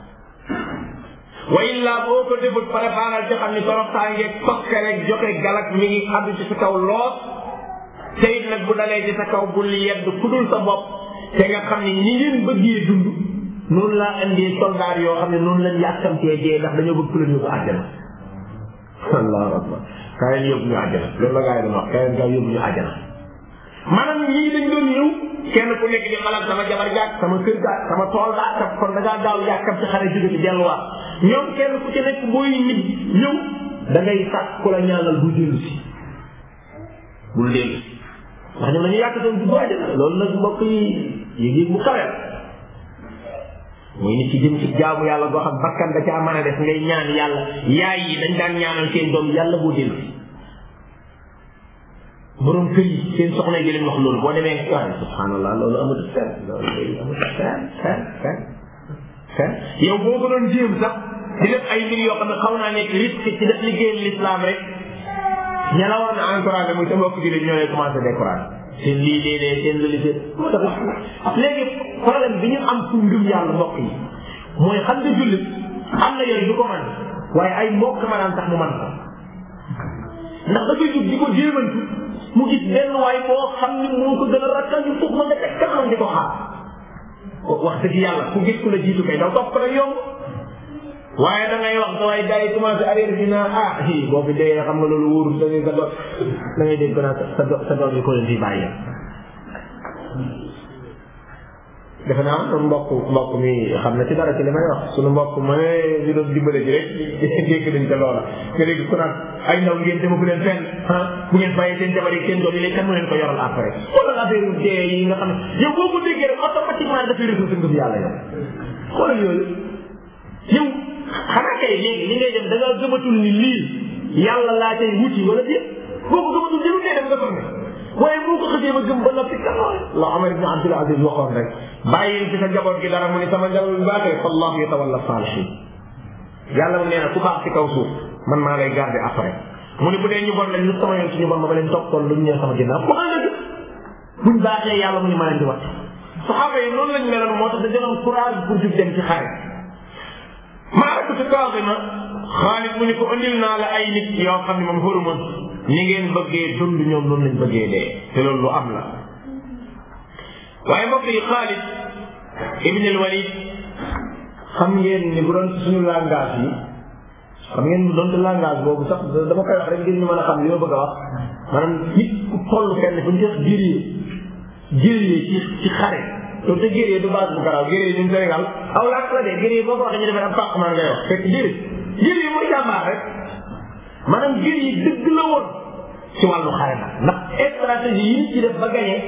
wa illa boo ko defut préparal ci xam ni toroxtaangeeg tokke rek joxe galak mi ngi addu ci sa kaw lool te it nag bu dalee ci sa kaw bul yedd ku dul sa bopp te nga xam ni ñi ngeen bëggee dund noonu laa indee soldaar yoo xam ne noonu lañ yàkkamtee dee ndax dañoo bëgg ku leen yóbbu àjjana allahu akbar kaa leen yóbbu ñu àjjana loolu la gaa yi doon wax kaa leen gaa yóbbu ñu àjjana maanaam ñii dañ doon ñëw kenn ku nekk di xalaat sama jabar jaak sama kër gaak sama tool gaak kat kon da ngaa gaaw yàkkam ci xare jóge ci delluwaat ñoom kenn ku ci nekk booy nit ñëw da ngay sàkk ku la ñaanal bu dellu si bul dellu si ndax ñoom dañu yàq doon dugg àjjana loolu nag mbokk yi yëg-yëg bu kawe muy nit ci jëm ci jaamu yàlla boo xam bakkan da caa mën a def ngay ñaan yàlla yaay yi dañ daan ñaanal seen doom yàlla boo dellu si borom kër yi seen soxna yi leen wax loolu boo demee waaye subhanallah loolu amatu fen loolu day amatu fen fen fen fen yow boo ko doon jéem sax di def ay mbir yoo xam ne xaw naa nekk risque ci def liggéeyal l'islam rek ña la war na encouragé muy sa mbokk jullit ñoo lay commencé découragé seen lii léeg-léeg seen lëli seen moo tax léegi problème bi ñu am pour ngëm yàlla mbokk yi mooy xam nga jullit am na yooyu du ko man waaye ay mbokk ma daan tax mu man ko ndax dafay jug di ko jéemantu mu gis benn waay boo xam ni moo ko gën a rakkal ñu foofu ma nga teg kanam di ko xaar wax dëgg yàlla ku gis ku la jiitu kay daw topp ko rek yomb waaye da ngay wax sa waay gars yi commencé arrière bi naan ah hi boo fi dee xam nga loolu wóorul da ngay sa do da ngay dégg naa sa do sa doom yi ko leen fi bàyyi defe naa sunu mbokk mbokk mi xam na ci dara ci li may wax sunu mbokk ma ne ñu doon dimbale ji rek dégg nañ ca loola nga dégg ku naan ay ndaw ngeen dema bu leen fenn ah bu ngeen bàyyee seen jabar yi seen doom yi léegi kan mu leen ko yoral après xoolal affaire yu dee yi nga xam ne yow boo ko déggee rek automatiquement dafay résoudre sa ngëm yàlla yow xoolal yooyu yow xanaa kay léegi li ngay dem da nga gëmatul ni lii yàlla laa cay wuti wala déet boo ko gëmatul jëlu dee dem nga xam ne waaye boo ko xësee ba gëm ba noppi kan la Omar ibn Abdul Aziz waxoon rek bàyyi fi sa njaboot gi dara mu ne sama njaboot bi baaxee fallahu yatawalla salihin yàlla mu nee na ku baax ci kaw suuf man maa lay garder après mu ne bu dee ñu bon lañ lu sama yoon ci ñu bon ma ba leen toppoon lu ñu ñëw sama ginnaaw bu xam ne buñ baaxee yàlla mu ne ma leen di wax saxaaba yi noonu lañ meloon moo tax dañu am courage pour jug dem ci xare maa ko ci kaasima xaalis mu ni ko andil naa la ay nit yoo xam ne moom xoruma ni ngeen bëggee dund ñoom noonu lañ bëggee dee te loolu lu am la waaye mbokk yi Xaalid ibn al Walid xam ngeen ni bu doon suñu langage yi xam ngeen bu doon langage boobu sax dama koy wax rek ngir ñu mën a xam li ma bëgg a wax maanaam nit ku toll fenn fu ñu def guerrier guerrier ci ci xare loolu te guerrier du base bu garaaw guerrier ñun Sénégal aw làkk la de guerrier boo ko waxee ñu defee am pàq maa ngay wax fekk guerrier guerrier mooy jàmbaar rek maanaam guerrier dëgg la woon ci wàllu xare nag ndax stratégie yi ñu ci def ba gagné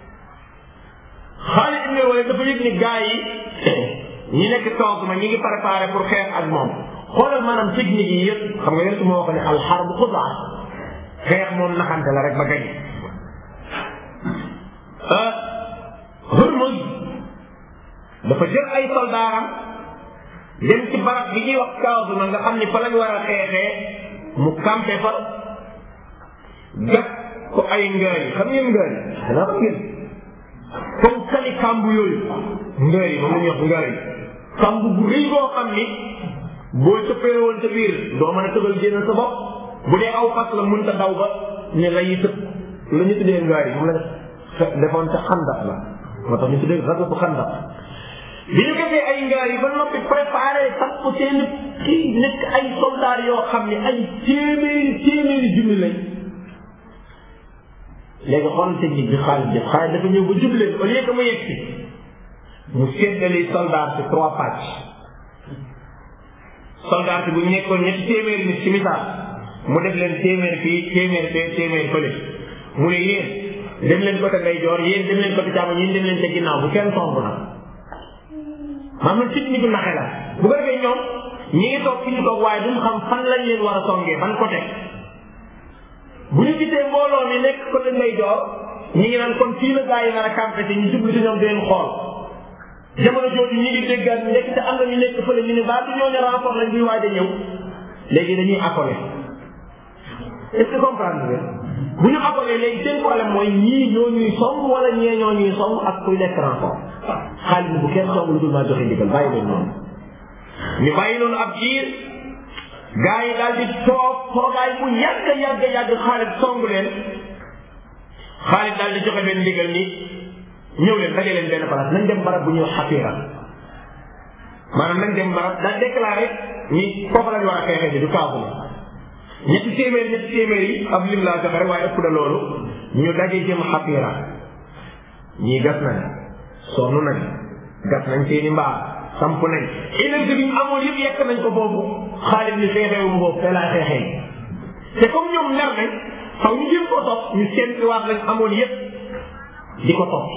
Xaalid ibn Walid dafa yëg ni gars yi ñi nekk toog ma ñi ngi préparé pour xeex ak moom xoolal maanaam technique yi yëpp xam nga yéen su ma wax ne alxarbu xudaa xeex moom naxante la rek ba gagné Hurmuz dafa jël ay soldaaram dem ci barab bi ñuy wax kaw ma nga xam ni fa lañ war a xeexee mu campé fa gat ko ay ngaar yi xam ngeen ngaar yi xanaa xam ngeen comme kali kambu yooyu ngaar yi moom la ñuy wax ngaar yi kambu bu rëy boo xam ni boo cëppee woon ca biir doo mën a tëbal génn sa bopp bu dee aw fas la mënta daw ba ne la yi tëb la ñu tuddee ngaar yi moom la defoon ca xandax la moo tax ñu tuddee rasatu xandax bi ñu defee ay ngaar yi ba noppi préparé samp seen kii nekk ay soldaar yoo xam ne ay téeméeri téeméeri junni lañ léegi xool technique bi xaalis def xaalis dafa ñëw ba jubleen au lieu que mu yegg si mu séddali soldat ci trois pàcc soldat bi bu ñu nekkoon ñetti téeméeri nit ci misaal mu def leen téeméer fii téeméer fee téeméer fële mu ne yéen dem leen côté ndeyjoor yéen dem leen côté càmmoñ yéen dem leen ca ginnaaw bu kenn song nag maanaam technique bu naxe la bu ko defee ñoom ñi ngi toog fi ñu toog waaye duñ xam fan lañ leen war a songee ban côté bu ñu gisee mbooloo mi nekk côté ndeyjoor ñi ngi naan kon fii la gaa yi nar a campé te ñu jublu ci ñoom di leen xool jamono jooju ñi ngi déggaat nekk te am na ñu nekk fële ñu ne baa du ñoo ne renfort lañ buy waaj a ñëw léegi dañuy accolé est-ce que comprendre nga bu ñu accolé léegi seen problème mooy ñii ñoo ñuy song wala ñee ñoo ñuy song ak kuy nekk renfort xaalis bi bu kenn song lu dul maa joxe ndigal bàyyi leen noonu ñu bàyyi noonu ab jiir gaa yi daal di toog toogaay bu yàgg yàgg yàgg xaalis song leen xaalis daal di joxe benn ndigal ni ñëw leen daje leen benn place nañ dem barab bu ñuy wax xafiira maanaam nañ dem barab daa déclaré ni foofu lañ war a xeexee ji du kaabu la ñetti téeméer ñetti téeméer yi ab lim laa joxe rek waaye ëpp na loolu ñu daje jëm xapira ñii gas nañ sonn nañ gas nañ seeni mbaar samp nañ énergie bi ñu amoon yëpp yekk nañ ko boobu xaalis ni xeexeewu mu boobu te laa xeexee te comme ñoom mer nañ xaw ñu jëm ko topp ñu seenti waat lañ amoon yëpp di ko topp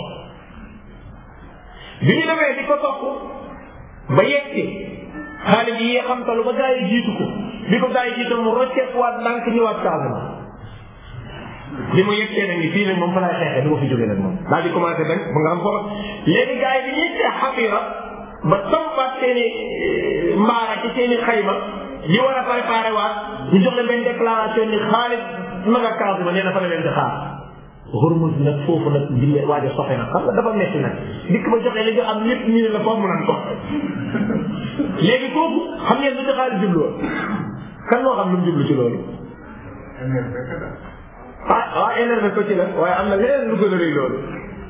bi ñu demee di ko topp ba yegsi xaalis yi xam talu ba gaa yi jiitu ko bi ko gaa yi jiitu mu rocceeku waat ndànk ñëwaat Casamance li mu yegsee nag ni fii nag moom fa laay xeexee du ma fi jógee nag moom daal di commencé dañ ba nga xam foofa léegi gaa yi bi ñu yegsee xafira ba sampat seen i mbaara ci seen i xayma li war a préparé waat ñu jox leen benn déclaration ni xaalis ma nga kaasu ma nee na fa la leen di xaar Hormuz nag foofu nag dille waaj a soxe nag xam nga dafa metti nag dikk ba joxe li nga am lépp ñu ne la foofu mu nan ko léegi foofu xam ngeen lu ci xaalis jublu woon kan moo xam lu mu jublu ci loolu ah waaw énervé ko ci la waaye am na leneen lu gën a rëy loolu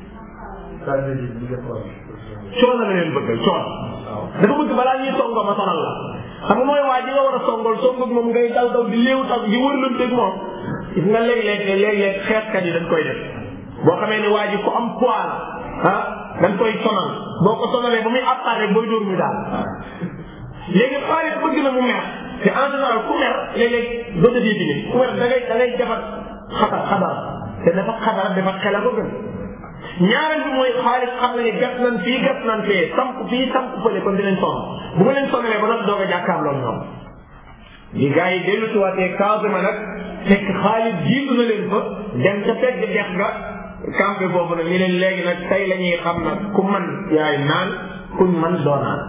coono la leen bëggal coono dafa bëgg balaa ñuy songo ma sonal la xam nga mooy waa ji nga war a songal songoog moom ngay daw daw di léew taw di wërlanteeg moom gis nga léeg-léeg léeg-léeg xeexkat yi dañ koy def boo xamee ni waa ji ku am poids la ah dañ koy sonal boo ko sonalee ba muy appare booy dóor mu daal léegi xaalis bëgg na mu mer te en général ku mer léeg-léeg doo defee bi ku mer da ngay da ngay defar xatar xatar te dafa xatar dafa xel a ko gën ñaareel bi mooy xaalis xam na ne gas nañ fii gas nañ fee samp fii samp fële kon dinañ sonn bu ma leen sonnalee ba nag doog a jàkkaarloo ñoom li gars yi dellu si waatee Casamance nag fekk xaalis jiitu na leen fa dem ca pegg dex ga campé boobu nag ñu leen léegi nag tey la ñuy xam nag ku man yaay naan kuñ man doo naan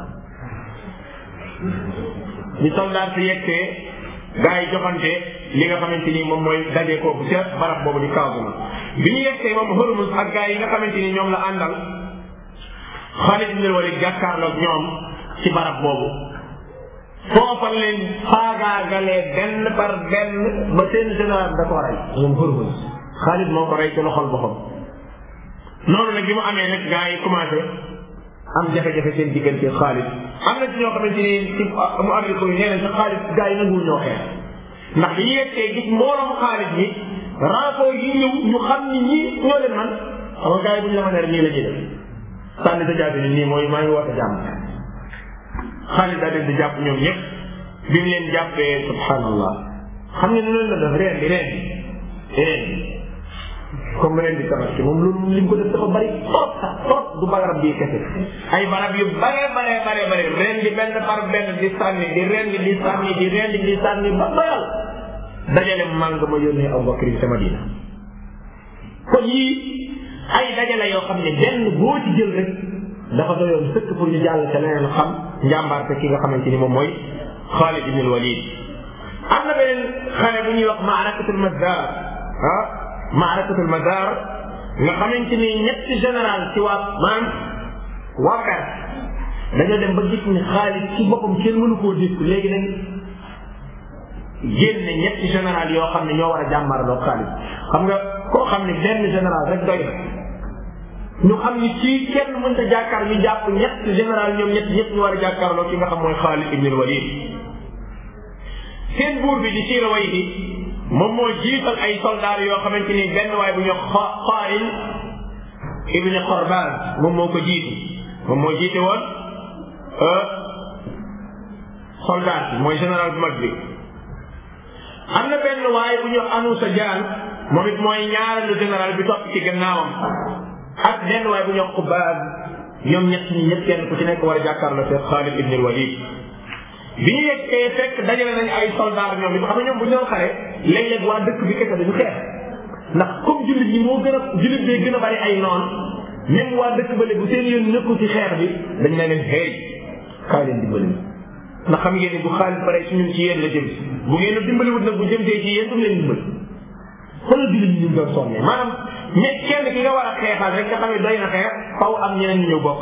ñu soldaar si yegsee gars yi joxante li nga xamante ni moom mooy daje kooku ca barab boobu di Casamance bi ñu yegsee moom Hormuz ak gars yi nga xamante ni ñoom la àndal Xaalid ibn Walid jàkkaarloog ñoom ci barab boobu foofa leen faagaagalee benn par benn ba seen général da ko rey moom Hormuz Xaalid moo ko rey ci loxol boppam noonu nag bi mu amee nag gars yi commencé am jafe-jafe seen diggante Xaalid am na ci ñoo xamante ni ci mu amee ko nee na sa Xaalid gars yi nanguwul ñoo xeex ndax bi ñu yegsee gis mbooloo Xaalid mi renfort yi ñëw ñu xam ni ñii ñoo leen man xam nga gars yi bu ñu la mënee nii la ñuy def sànni sa jaabi ni nii mooy maa ngi woote jàmm Xaalid daa leen di jàpp ñoom ñëpp bi mu leen jàppee subhanallah xam nga ni loolu la def reen di reen di reen comme reen di tabaski moom loolu li mu ko def dafa bari trop sax trop du barab bii kese ay barab yu bare bare bare bare reen di benn par benn di sànni di reen di di sànni di reen di di sànni ba doyal dajale màng ma yónnee Abu Bakr sama diina kon yii ay dajale yoo xam ne benn boo ci jël rek dafa doyoon sëkk pour ñu jàll ca leneen xam njàmbaarte ki nga xamante ni moom mooy Xaalid ibn Walid am na beneen xare bu ñuy wax maarakatul Mazdar ah maarakatul Mazdar nga xamante ni ñetti général ci waa maanaam waa Perse dañoo dem ba gis ni Xaalid ci boppam kenn mënu koo dégg léegi nag génne ñetti général yoo xam ne ñoo war a jàmmarloo Xaalid xam nga koo xam ne benn général rek doy na ñu xam ni ci kenn mënta jàkkaar ñu jàpp ñett général ñoom ñett ñëpp ñu war a jàkkaarloo ki nga xam mooy Xaalid ibn Walid seen buur bi di Siirawayh bi moom moo jiital ay soldats yoo xamante ni benn waay bu ñu Xaalid ibn Qorbaan moom moo ko jiitu moom moo jiite woon soldat bi mooy général bu mag bi am na benn waay bu ñu Anusa Jaan moom it mooy ñaareelu général bi topp ci gannaawam ak benn waay bu ñu Xubaab ñoom ñett ñi ñëpp kenn ku ci nekk war a jàkkaarloo seen Xaalid ibn Walid bi ñu yeggee fekk dajale nañ ay soldat ñoom it xam nga ñoom bu ñu doon xare léeg-léeg waa dëkk bi kese dañu xeex ndax comme jullit ñi moo gën a jullit bee gën a bari ay noon même waa dëkk bële bu seen yoon nekkul ci xeex bi dañ ne leen xeej kaay leen dimbali ndax xam ngeen ni bu xaalis pare si ñun ci yéen la jëm bu ngeen a dimbaliwut nag bu jëmtee ci yéen du leen dimbali xoolal jullit ñi ñu doon sonnee maanaam ñe kenn ki nga war a xeexal rek nga xam ne doy na xeex faw am ñeneen ñu ñëw bokk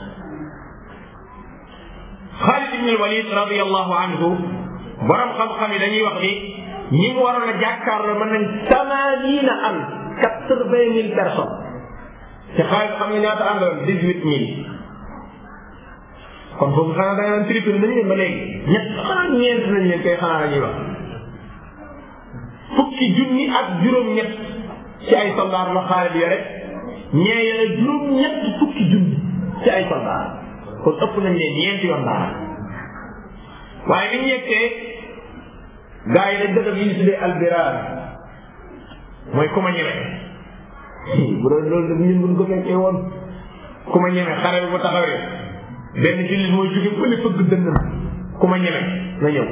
Xaalid ibn Walid radiyallahu anhu borom xam-xam yi dañuy wax ni ñi mu waroon a jàkkaarloo mën nañ tamaaniina am quatre vingt mille personnes te Xaalid xam nga ñaata àndoon dix huit mille kon foofu xanaa da nga naan triple nañ leen ba léegi ñett xanaa ñeent nañ leen koy xanaa la ñuy wax fukki junni ak juróom-ñett ci ay soldaar la Xaalid yore ñee yore juróom-ñett fukki junni ci ay soldaar kon ëpp nañ leen ñeenti yoon daal waaye bi ñu yeggee gars yi dañ dëgg yi ñu tuddee albiraar mooy ku ma ñeme bu doon loolu ñun buñ ko fekkee woon ku ma ñeme xare bi bu taxawee benn jullit mooy jóge fële fëgg dënn ku ma ñeme na ñëw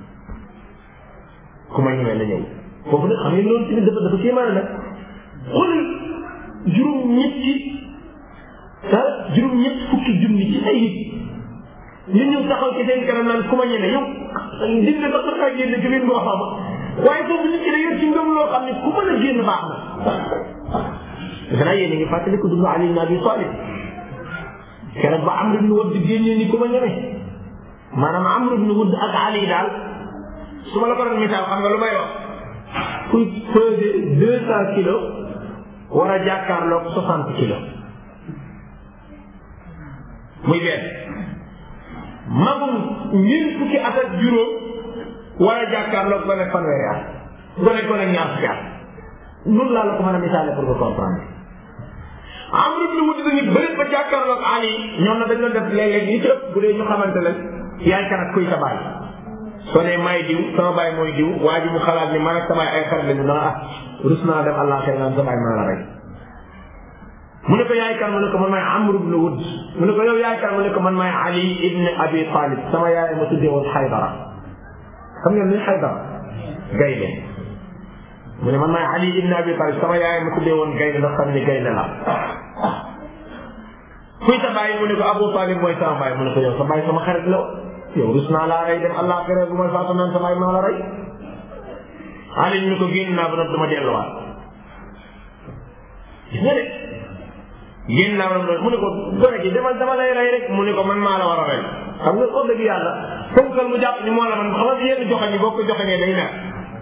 ku ma ñeme na ñëw foofu nag xam ngeen loolu tamit dafa dafa kéemaane nag xoolal juróom-ñetti ah juróom-ñett fukki junni ci ay nit ñu ñëw taxaw ci seen kanam naan ku ma ñeme yow nit nga sax kaa génn ci biir ngoo xam waaye foofu nit ki da yor ci ngëm loo xam ne ku mën a génn baax na defe naa yéen a ngi fàttali ko dund Ali ibn Abi Talib keroog ba Amr ibn Wudd génnee ni ku ma ñeme maanaam Amr ibn Wudd ak Ali daal su ma la ko doon misaal xam nga lu may wax kuy peser deux cent kilos war a jàkkaarloog soixante kilos muy benn magum ñeent fukki at ak juróom war a jàkkaarloog gone fanweeri at gone gone ñaar fukki at noonu laa la ko mën a misaale pour nga comprendre Amr ibn Wudd dañu bëri ba jàkkaarloog Ali ñoom na dañ doon def léeg-léeg ñi ci ëpp bu dee ñu xamante ne yaay kan ak kuy sa baay soo nee maay diw sama baay mooy diw waa ji mu xalaat ni man ak sama ay xarit lañu dana ah rus naa dem allah xëy naan sa baay maa la rey mu ne ko yaay kan mu ne ko man maay Amr ibn Wudd mu ne ko yow yaay kan mu ne ko man maay Ali ibn Abi Talib sama yaay ma tuddee woon Xaydara xam ngeen ni Xaydara gaynde mu ne man maay Ali ibn Abi Talib sama yaay ma tuddee woon gaynde ndax xam ni gaynde la kuy sa baay mu ne ko Abu Talib mooy sama baay mu ne ko yow sa baay sama xarit la yow rus naa laa rey dem allah xere bu may faatu naan sa baay maa la rey Ali ñu ne ko génn naa ba nag dama delluwaat gis nga de génn naa ba nag mu ne ko gone gi demal dama lay rey rek mu ne ko man maa la war a rey xam nga wax dëgg yàlla fonkal mu jàpp ni moo la man xam nga yenn joxañ yi boo ko joxañee day mer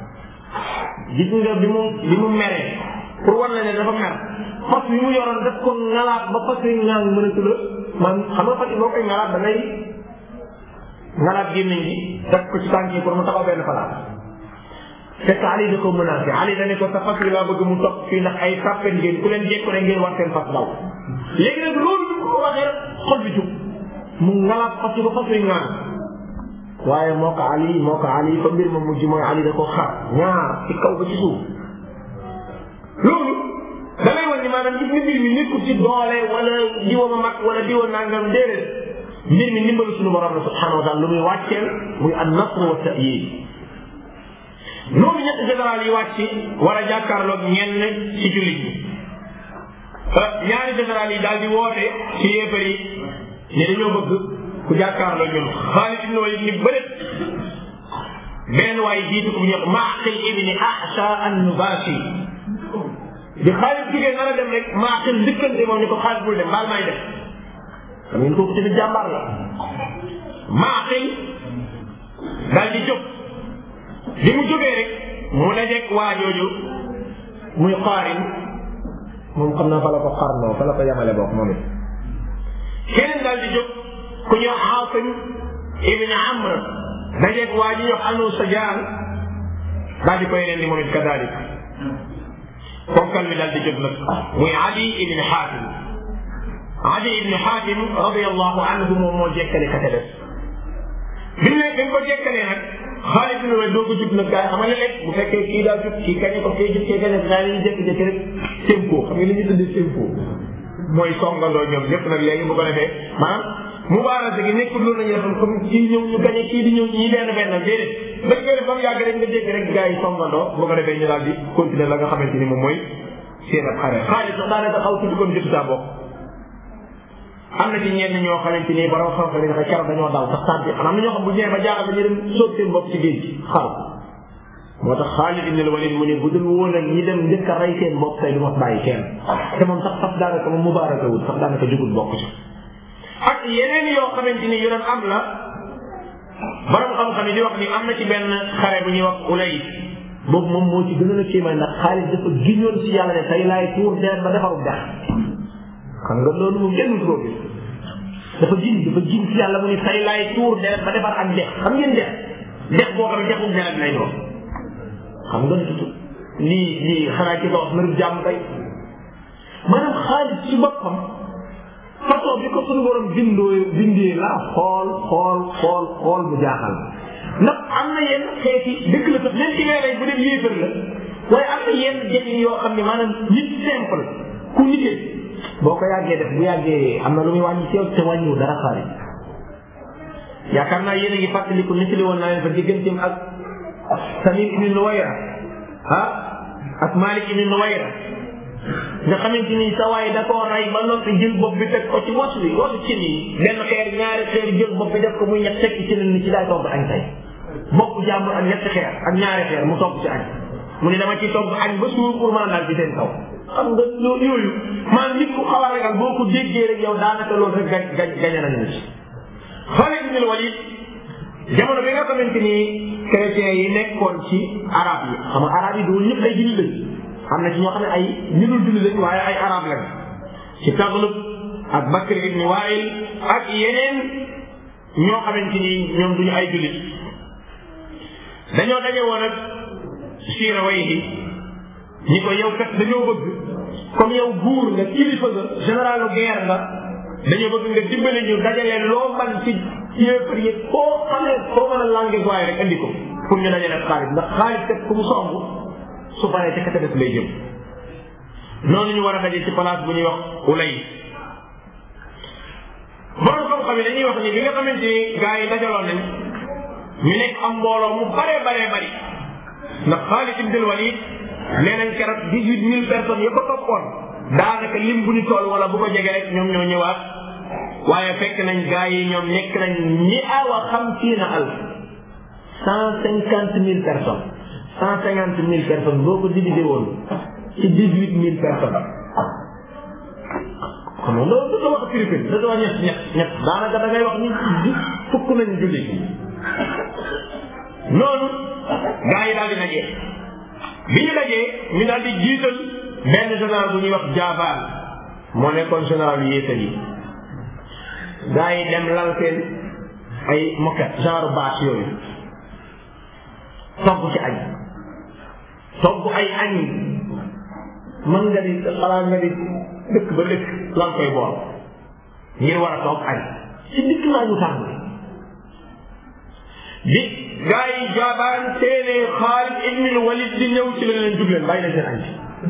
gis nga bi mu bi mu meree pour war la ne dafa mer fas yi mu yoroon daf ko ngalaat ba fas yi ngaan mënatu la man xam nga fas yi boo koy ngalaat da ngay ngalaat gémmiñ gi def ko ci tànk yi pour mu taxaw benn palaas fekk Ali da ko menacé Ali da ne ko sa fas yi laa bëgg mu topp fii ndax ay sàppet ngeen ku leen jekku ne ngeen war seen fas daw léegi nag loolu bi ko waxee rek xol bi jug mu ngalaat fas yi ba fas yi ngaan waaye moo ko Ali moo ko Ali fa mbir ma mujj mooy Ali da ko xar ñaar ci kaw ba ci suuf loolu da lay wan ni maanaam gis nga mbir mi nekkul ci doole wala diwa ma mag wala diwa nangam déedéet mbir mi ndimbalu suñu borom la subhanahu wa taala lu muy wàcceel muy an nasr wa ta'yid noonu ñetti général yi wàcc war a jàkkaarloog ñenn ci jullit ñi ñaari général yi daal di woote ci yéefar yi ni dañoo bëgg ku jàkkaarloo ñun Xaalid ibn Walid ni bëreet benn waay jiitu ko bu ñuy wax Maaqil ibni Ahsa an-Nubashi di Xaalid jigéen nar a dem rek Maaqil njëkkante moom ni ko Xaalid bul dem baal may def xam ngeen kooku tamit jàmbaar la Maaqil daal di jóg li mu jógee rek mu dajeeg waa jooju muy Qaarin moom xam naa fa la ko xarnoo fa la ko yamale bokk moom it keneen daal di jóg ku ñuy wax Aasim ibn Amr dajeeg waa ji ñu wax Anu Sajaan daal di koy rendi moom it kadalik konkal mi daal di jóg nag muy Adi ibn Xaatim Adi ibn Xaatim radiyallahu anhu moom moo jekkale ka ca des bi ne dañ ko jekkalee nag Xaalid ibn Walid doo ko jub nag gars yi xam nga léeg bu fekkee kii daa jub kii kañe ko kii jub kii kañe gaa yi ñu jékki-jékki rek tempo xam nga li ñu tuddee tempo mooy songandoo ñoom ñëpp nag léegi bu ko defee maanaam mubaarasa gi nekkul loolu la ñuy defoon comme kii ñëw ñu gañe kii di ñëw ñii benn benn déedéet dañ koy def ba mu yàgg rek nga dégg rek gars yi songandoo bu ko defee ñu daal di continuer la nga xamante ni moom mooy seen ab xare Xaalid sax daanaka xaw tuuti kon jot saa bokk am na ci ñenn ñoo xamante ni borom xam-xam yi dafa keroog dañoo daw sax tànn am na ñoo xam bu ñëwee ba jaaxal dañuy dem sóob seen bopp ci géej gi xaru moo tax Xaalid ibn Walid mu ne bu dul woon ak ñi dem njëkk a rey seen bopp tey du ma bàyyi kenn te moom sax sax daanaka moom mubaaraka wul sax daanaka jugul bokk ci ak yeneen yoo xamante ni yu doon am la borom xam-xam yi di wax ni am na ci benn xare bu ñuy wax ulay boobu moom moo ci gënoon a kéemaan ndax Xaalid dafa giñoon ci yàlla ne tey laay tuur deret ba defaru dex xam nga loolu moom kenn ko gis dafa gin dafa gin ci yàlla mu ni tay laay tuur deret ba defar ak dex xam ngeen dex dex boo xam ne dexum deret lay doon xam nga tutu lii lii xanaa ci wax mbirum jàmm kay maanaam xaalis ci boppam façon bi ko suñu borom bindoo bindee la xool xool xool xool mu jaaxal ndax am na yenn xeeti dëkk la sax même ci ngay rey bu dee yéefar la waaye am na yenn jëfin yoo xam ne maanaam nit simple ku nitee boo ko yàggee def bu yàggee am na lu muy wàññi ci yow te wàññiwu dara xaalis yaakaar naa yéen a ngi fàttaliku nit li woon naa leen fa digganteem ak Samir ibn Nuwayra ah ak Malik ibn Nuwayra nga xamante ni sa waay da koo rey ba noppi jël bopp bi teg ko ci wos bi wosu cin yi benn xeer ñaari xeer jël bopp bi def ko muy ñett tekk ci ni ci daay togg añ tey bopp jàmbur ak ñetti xeer ak ñaari xeer mu togg ci añ mu ne dama ci togg añ ba suur pour mën a daal ci seen kaw xam nga loolu yooyu maanaam nit ku xaw a ragal boo ko déggee rek yow daanaka loolu rek gañ gañ gañe nañu ci Xaalid ibn Walid jamono bi nga xamante ni chrétiens yi nekkoon ci arab yi xam nga arab yi doon ñëpp ay jullit lañ am na ci ñoo xam ne ay ñu dul jullit lañ waaye ay arab lañ ci Taglub ak Bakr ibn Wail ak yeneen ñoo xamante ni ñoom duñu ay jullit dañoo daje woon ak Siirawayhi ñi ko yow kat dañoo bëgg comme yow buur nga kilifa nga généralu guerre nga dañoo bëgg nga dimbale ñu dajale loo man ci yéefar yi koo xam ne koo mën a langue waaye rek andi ko pour ñu dajale xaalis ndax xaalis kat ku mu somb su paree ca kata def lay jëm noonu ñu war a daje ci place bu ñuy wax ulay borom xam-xam yi dañuy wax ni bi nga xamante ni gars yi dajaloon nañ ñu nekk am mbooloo mu baree baree bari ndax Xaalid ibn Walid nee nañ keroog dix huit mille personnes ya ko toppoon daanaka lim bu ñu toll wala bu ko jege rek ñoom ñoo ñëwaat waaye fekk nañ gaa yi ñoom nekk nañ ñi awa xamsiina alf cent cinquante mille personnes cent cinquante mille personnes boo ko divisé woon ci dix huit mille personnes xam nga loolu da wax triple da wax ñett ñett ñett daanaka da ngay wax ni ci fukk nañ julli noonu gaa yi daal di dajee bi ñu dajee ñu daal di jiital benn général bu ñuy wax jaabaan moo nekkoon général yu yéesal yi gaa yi dem lal seen ay moquette genre bâche yooyu togg ci añ togg ay añ mën nga di xalaat nga di dëkk ba dëkk lan koy bool ngir war a toog añ ci dikk naa ñu tàng bi gaa yi jaabaan seenee Xaalid ibn Walid di ñëw ci la leen jug leen bàyyi leen seen añ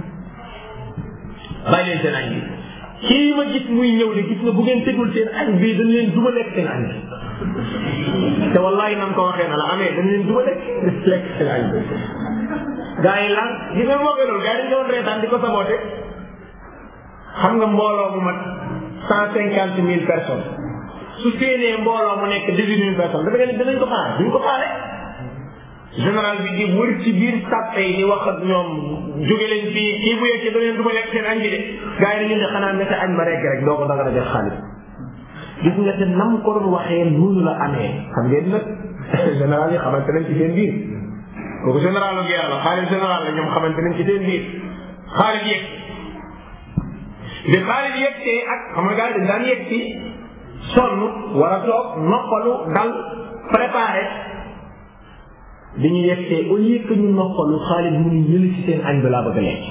bàyyi leen seen añ bi kii ma gis muy ñëw de gis nga bu ngeen tegul seen añ bi dañ leen duma lekk seen añ bi te wallahi nam ko waxee na la amee dañ leen duma lekk lekk seen añ bi gaa yi lan gis nga moo loolu gaa yi dañ doon reetaan di ko saboote xam nga mbooloo mu mat cent cinquante mille personnes su séenee mbooloo mu nekk dix-huit mille personnes dafa ne dinañ ko xaare duñ ko xaare général bi di wër ci biir sàppe yi di wax ak ñoom jóge leen fii kii bu yeggee da leen du ma lekk seen añ bi de gars yi dañu ne xanaa ne añ ba rekk rek doo ko danga def xaalis gis nga te nam ko doon waxee noonu la amee xam ngeen nag général yi xamante nañ ci seen biir kooku général la guerre la xaalis général la ñoom xamante nañ ci seen biir xaalis yegg bi xaalis yegsee ak xam nga gars yi dañ daan yegg si sonn war a toog noppalu dal préparé bi ñu yegsee au lieu que ñu noppalu xaalis mu ngi yëli ci seen añ bi laa bëgg a lekk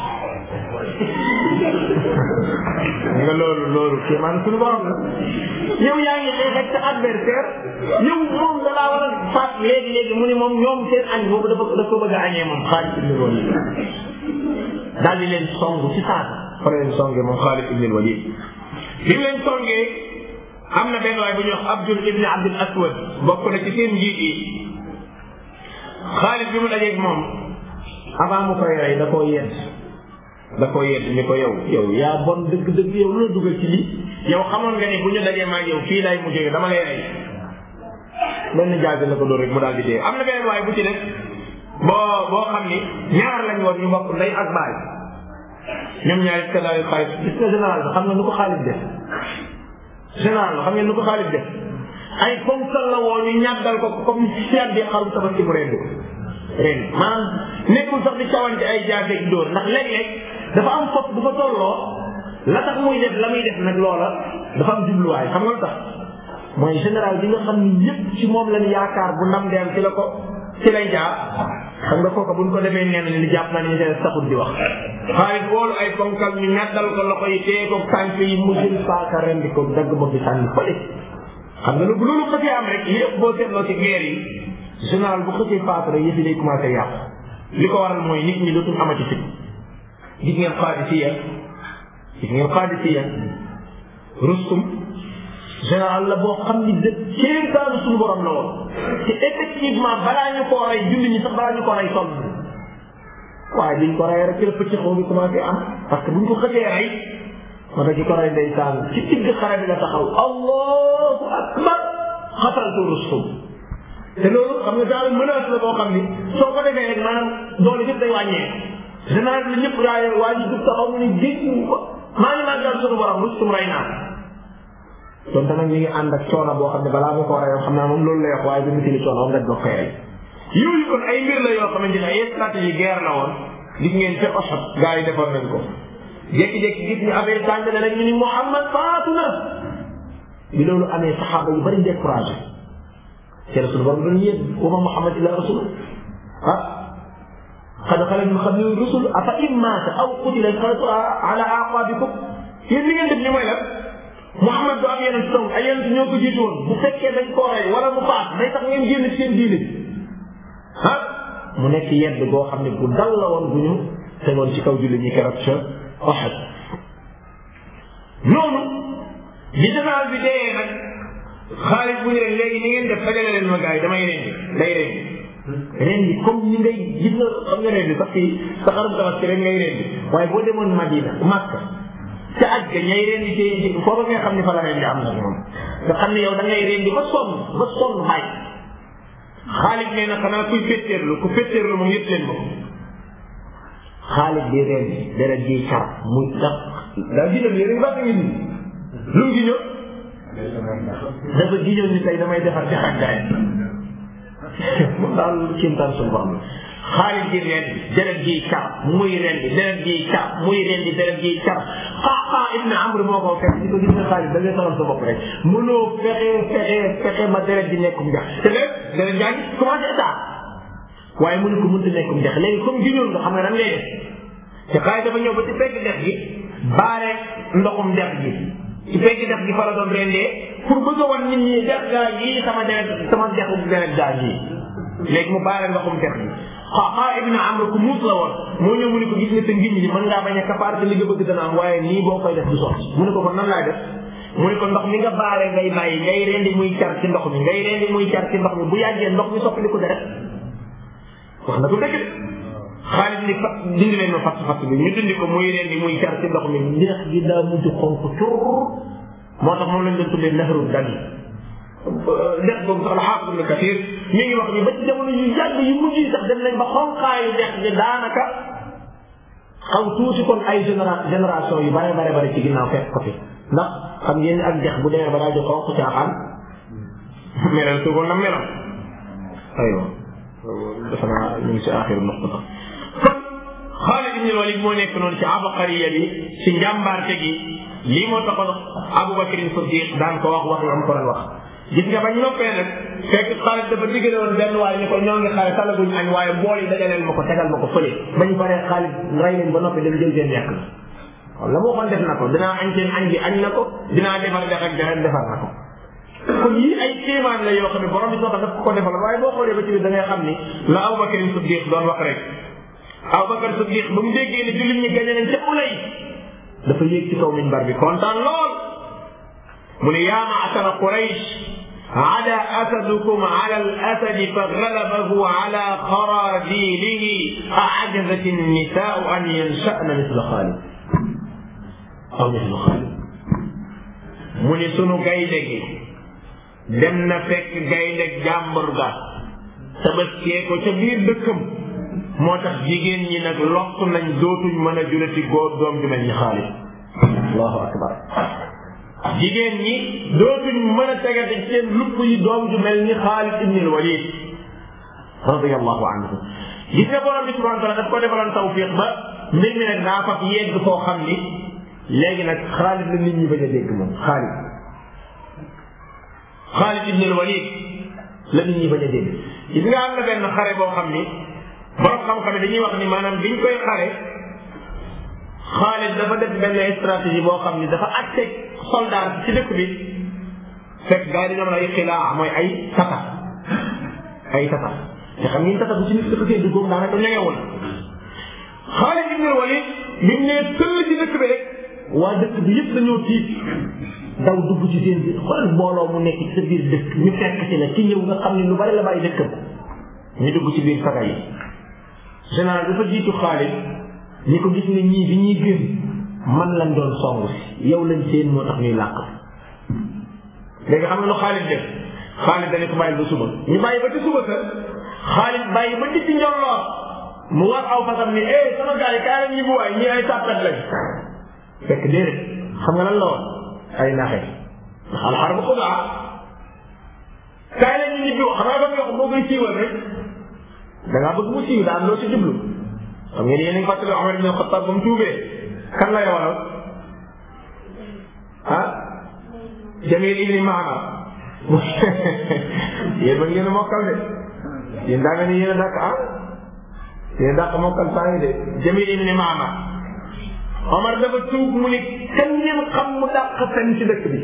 nga loolu loolu kii man suñu borom la yow yaa ngi xeex ak sa adversaire yow moom da laa war a faat léegi léegi mu ne moom ñoom seen añ boobu dafa dafa ko bëgg a añee moom xaalis ibn walid daal di leen song ci saasa fa leen songee moom xaalis ibn walid bi mu leen songee am na benn waay bu ñuy wax Abdul ibn Abdul Aswad bokk na ci seen njiit yi xaalis bi mu dajeeg moom avant mu koy rey da koo yedd da koo yedd ni ko yow yow yaa bon dëgg dëgg yow lu la dugal ci lii yow xamoon nga ni bu ñu dajee maag yow fii lay mujjee dama lay rey benn jaasi la ko doon rek mu daal di dee am na beneen waay bu ci def boo boo xam ni ñaar lañ woon ñu bokk ndey ak baay ñoom ñaari kaddaay xaalis gis nga général bi xam nga nu ko xaalis def général la xam ngeen nu ko xaalis def ay ponkal la woo ñu ñàggal ko comme seet bi xarum tabaski mu rendi ko rendi maanaam nekkul sax di cawante ay jaaseeg dóor ndax léeg-léeg dafa am fopp bu fa tolloo la tax muy def la muy def nag loola dafa am jubluwaay xam nga lu tax mooy général bi nga xam ni ñëpp ci moom lañ yaakaar bu ndam dem ci la ko ci lay jaar xam nga kooka buñ ko defee nee nañ li jàpp naa ni ñu taxul di wax xaalis woolu ay ponkal ñu ñaddal ko loxo yi téye ko tànk yi mu jël paaka rendi ko dagg bopp bi sànni fële xam nga bu loolu xësee am rek yëpp boo seetloo ci guerre yi général bu xësee paaka rek yëf yi day commencé yàqu li ko waral mooy nit ñi dootuñ amati fit gis ngeen Qaadisiya gis ngeen Qaadisiya Rustum général la boo xam ni de kéemtaanu suñu borom la woon te effectivement balaa ñu koo rey julli ñi sax balaa ñu ko rey sonn waaye biñ ko rey rek ci la pëcc xaw bi commencé am parce que buñ ko xësee rey moo tax ki ko rey ndeysaan ci digg xare bi la taxaw allahu akbar xataltu Rustum te loolu xam nga daal menace la boo xam ni soo ko defee rek maanaam doole yëpp day wàññee général bi ñëpp gaa waa ji dug taxaw mu ni géej maa ngi màggal suñu borom Rustum rey naa donte nag ñu ngi ànd ak coono boo xam ne balaa mu ko rey xam naa moom loolu lay wax waaye bi mu tili coono nga doog koy rey yooyu kon ay mbir la yoo xamante ne ay stratégie guerre la woon gis ngeen ca Uhud gaa yi defoon nañ ko jékki-jékki gis ñu affaire tàng na rek ñu ni Muhammad faatu na bi loolu amee saxaaba yu bari découragé ci la suñu borom doon yéen wa ma Muhammad illa rasul ah qad xalat min qablihi rusul afa in maata aw qutila inqalabtum ala aqabikum yéen li ngeen def ni mooy la Muhammad du am yeneen song ay yeneen ñoo ko jiitu woon bu fekkee dañ koo rey wala mu faat day tax ngeen génn seen diine ah mu nekk yedd boo xam ne bu dal la woon bu ñu tegoon ci kaw julli ñi keroog ca Uhud noonu li général bi dee nag xaalis bu ñu leen léegi ni ngeen def fajale leen ma gars yi damay rendi day rendi rendi comme ni ngay gis nga xam nga rendi sax fii sa xarum tabaski rek ngay rendi waaye boo demoon Madina Makka ca aj ga ñay rendi ci foofu nga xam ne fa la rendi am na moom nga xam ne yow da ngay rendi ba sonn ba sonn bàyyi xaalis nee na xanaa kuy féttéerlu ku féttéerlu moom yëpp leen ko xaalis bi rendi deret ji car muy tax daa ginal yéen ba ngi ni lu mu giñoo dafa giñoo ni tey damay defar ci ak gaay moom daal kéemtaan suñu borom xaalis bi rendi deret ji car muy rendi deret ji car muy rendi deret ji car xaaxaa ibn amr moo ko fekk di ko gis nga xaalis da ngay sonal sa bopp rek mënoo fexe fexe fexe ma deret ji nekkum jax te lépp deret jaa ngi commencé état waaye mënu ko mënta nekkum jax léegi comme giñoon nga xam nga nan ngay def te xaalis dafa ñëw ba ci fekk dex gi baare ndoxum dex gi ci fekk dex gi fa la doon rendee pour bëgg a wan nit ñi dex gaa yi sama deret sama dexu deret gaa yi léegi mu baare ndoxum dex gi xaaxaa ibn amr ku muus la woon moo ñëw mu ne ko gis nga sa ngiñ ñi mën ngaa bañ a kafaar te li nga bëgg dana am waaye nii boo koy def du sotti mu ne ko kon nan laay def mu ne ko ndox mi nga baare ngay bàyyi ngay rendi muy car ci ndox mi ngay rendi muy car ci ndox mi bu yàggee ndox mi soppali ko deret wax na ko dëgg de xaalis ni fat dindi leen ma fatt fatt bi ñu dindi ko muy rendi muy car ci ndox mi ndex gi daa mujj xonk cur moo tax moom lañ doon tuddee nahru dani dex boobu sax la xaafis ibn kathir mi ngi wax ni ba ci jamono yu yàgg yu mujj yi sax dem nañ ba xonqaayu dex gi daanaka xaw tuuti kon ay généra génération yu bare bare bare ci ginnaaw fekk ko fi ndax xam ngeen ni ak dex bu demee ba daa jo xonq caaxaan melal suugoon na melam aywa defe naa ñu ngi si axiru noxta kon Xaalid ibn Walid moo nekk noonu ci abaqariya bi ci njàmbaarte gi lii moo taxoon Abubakar Siddiq daan ko wax wax yi am ko doon wax gis nga bañ noppee nag fekk Xaalid dafa diggale woon benn waaye ni ko ñoo ngi xale talaguñ añ waaye bool yi dajaleel ma ko tegal ma ko fële bañ paree Xaalid rey leen ba noppi dem jël seen lekk la la moo xoon def na ko dinaa añ seen añ bi añ na ko dinaa defar dex ak dex defar na ko kon yii ay kéemaan la yoo xam ne borom bi soxla daf ko ko defal waaye boo xoolee ba ci biir da ngay xam ni la Abubakar Siddiq doon wax rek Abubakar Siddiq ba mu déggee ne jullit ñi gañe nañ ca ulay dafa yéeg ci kaw minbar bi kontaan lool mu ne yaa maasara Quraysh ada asadukum ala al asadi fa galabahu ala xaraadilihi aajazat annisaau an yansha'na misla Xaalid aw misla Xaalid mu ne sunu gaynde gi dem na fekk gaynde jàmbur ga tabaskee ko ca biir dëkkam moo tax jigéen ñi nag lokk nañ dootuñ mën a jurati góor doom ju mel ni Xaalid allahu akbar jigéen ñi dootuñ mën a tegate seen lupp yi doom ju mel ni Xaalid ibn al-Walid radiyallahu anhu gis nga borom bi subhanahu wa taala daf ko defaloon tawfiq ba mbir mi nag daa fab yegg foo xam ni léegi nag Xaalid la nit ñi bañ a dégg moom Xaalid Xaalid ibn al-Walid la nit ñi bañ a dégg gis nga am na benn xare boo xam ni borom xam-xam dañuy wax ni maanaam biñ koy xare Xaalid dafa def benn stratégie boo xam ni dafa àtte soldat ci dëkk bi fekk gars yi dañoo ay xilaa mooy ay tata ay tata te xam ngeen tata bu ci nit dafa koy duggoom daanaka ñegewul Xaalid ibn Walid bi mu nee tëll ci dëkk bi rek waa dëkk bi yëpp dañoo tiit daw dugg ci seen biir xoolal mbooloo mu nekk ci sa biir dëkk ñu fekk ci la ci ñëw nga xam ne lu bari la bàyyi dëkkam ñu dugg ci biir saga yi général dafa jiitu Xaalid ñi ko gis ne ñii bi ñuy gën man lañ doon song si yow lañ seen moo tax ñuy làq léegi xam nga lu Xaalid def Xaalid dañu ko bàyyi ba suba ñu bàyyi ba ci suba sa Xaalid bàyyi ba ci njolloor mu war aw fasam ni eh sama gars yi kaay leen ñu bu waay ñii ay tàppet lañ fekk déedéet xam nga lan la woon ay naxe ndax alxar bu xudaa kaay leen ñu ñibbi xam nga ba nga boo koy siiwal rek da ngaa bëgg mu siiw daa am loo ci jublu xam ngeen yéen a ngi fàttali Omar ibn Xattaab ba mu tuubee kan lay waral ah Jamil ibni Maama yéen ba ngeen a mokkal de yéen daa mel ni yéen a dàq ah yéen a dàq mokkal saa ngi de Jamil ibni Maama Omar dafa tuub mu ni kan ngeen xam mu dàq fen ci dëkk bi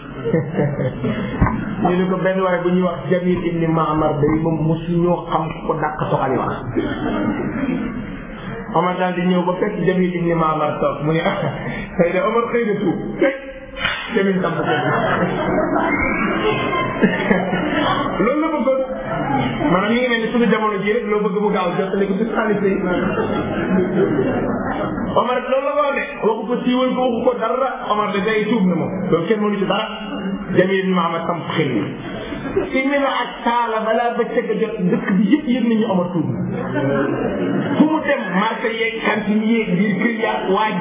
ñu ne ko benn waaye bu ñuy wax Jamil ibni Maamar day moom mosu ñoo xam ko dàq soxali wax Omar daal di ñëw ba fekk Jamil ibni Maamar toog mu ne ah xëy na Omar xëy na tuub fekk Jamil tam ko loolu la bëggoon maanaam ñu ngi mel ni suñu jamono ji rek loo bëgg mu gaaw jot léegi du xaalis yi Omar loolu la ko de waxu ko siiwal ko waxu ko dara Omar de day tuub na moom loolu kenn mënu ci dara Jamil ibn Mahamad sam xel yi si mi na ak taala balaa bëccëg a jot dëkk bi yëpp yëg nañu Omar tuub na fu mu dem marché yeeg cantine yeeg biir kër yaag waaj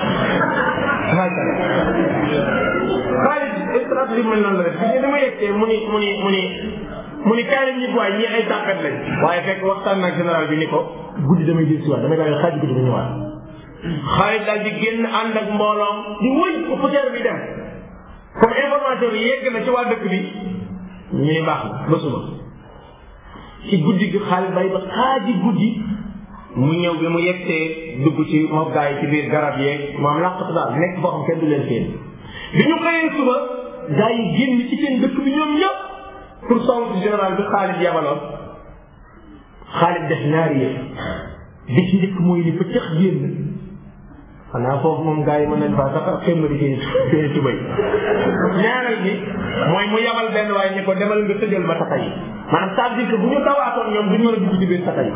xaalis stratégie mel noonu la def bi dama yeggtee mu ni mu ni mu ni mu ni kaay lañ ñi waay ñii ay tàppet lañ waaye fekk waxtaan nag général bi ni ko guddi damay jël si waat damay daal xaaj guddi ba ñëwaat xaalis daal di génn ànd ak mbooloom di wëy ko poussière bi dem comme information bi yegg na ci waa dëkk bi ñu ni baax na ba suba ci guddi gi xaalis bay ba xaaji guddi mu ñëw bi mu yegsee dugg ci moom gaa yi ci biir garab yeeg moom làqatu daal nekk foo xam kenn du leen seen bi ñu xëyee suba gaa yi génn ci seen dëkk bi ñoom ñëpp pour song ci général bi Xaalid yabaloon Xaalid def ñaari yëf bi ci njëkk mooy ni fa cëx génn xanaa foofu moom gaa yi mën nañ faa sax xémmali seen seen tubay ñaareel bi mooy mu yabal benn waaye ni ko demal nga tëjal ma tata yi maanaam ça veut dire que bu ñu dawaatoon ñoom duñ mën a dugg ci biir tata yi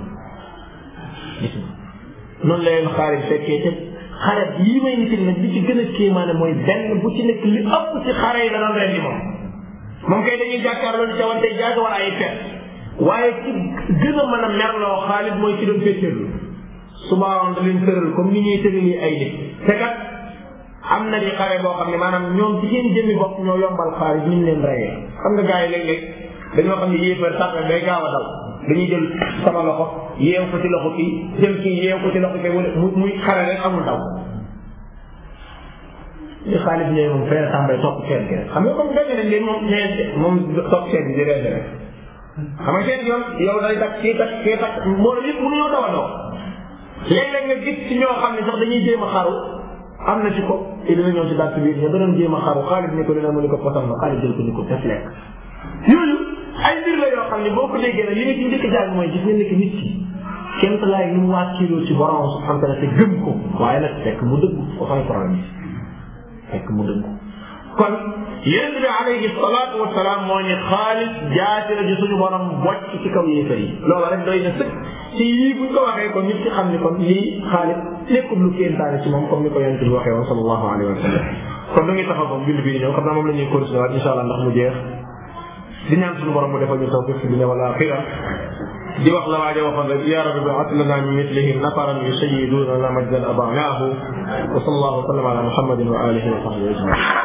noonu la leen Xaalid fekkee te xare yii may nit nag li ci gën a kéemaane mooy benn bu ci nekk li ëpp ci xare yi la doon rendi moom moom kay dañuy jàkkaarloo di cawante jaaga wala ay fet waaye ci gën a mën a merloo Xaalid mooy ci doon féetéerlu subaawoon da leen tëral comme ni ñuy tërali ay nit te kat am na di xare boo xam ne maanaam ñoom ci seen jëmmi bopp ñoo yombal Xaalid ni ñu leen reyee xam nga gars yi léeg-léeg dañoo xam ne yéefar sax day gaaw a dal dañuy jël sama loxo yeew ko ci loxo kii jël kii yeew ko ci loxo kii wala muy muy xare rek amul daw li xaalis ñëwee moom fee tàmbay topp seen gi rek xam nga comme dañu ne leen moom ñee moom topp seen bi di rendi rek xam nga seen yoon yow day takk kii takk kii takk moo yëpp mënuñoo daw a daw léeg-léeg nga gis ci ñoo xam ne sax dañuy jéem a xaru am na ci ko te dina ñëw ci dàtt biir ñoo danoon jéem a xaru xaalis ni ko dina mu ni ko posam na xaalis jël ko ni ko def lekk yooyu ay mbir la yoo xam ne boo ko déggee nag li nga ci njëkk jàng mooy gis nga nekk nit ki kenn laay lu mu wàcciloo ci borom subhanahu wa taala te gëm ko waaye nag fekk mu dëgg foofu ay problème yi fekk mu dëgg kon yonent bi alayhi salaatu wa salaam moo ni xaalis jaati la ji suñu borom bocc ci kaw yéefar yi loolu rek doy na sëkk ci yii buñ ko waxee kon nit ki xam ni kon lii xaalis nekkul lu kéemtaane ci moom comme ni ko yonent bi waxee woon sallallahu alayhi wa sallam kon du ngi taxaw moom bind bii ñëw xam naa moom la ñuy continuer waat incha allah ndax mu jeex di ñaan suñu borom mu defal ñu tawfiq fi dunya wal axira di wax la waaja waxoon rek ya rabbi ba'ath lana min mithlihim nafaran yusayyiduna la majdan abanaahu wa sallallahu wa sallam ala muhammadin wa alihi wa sahbihi ajmain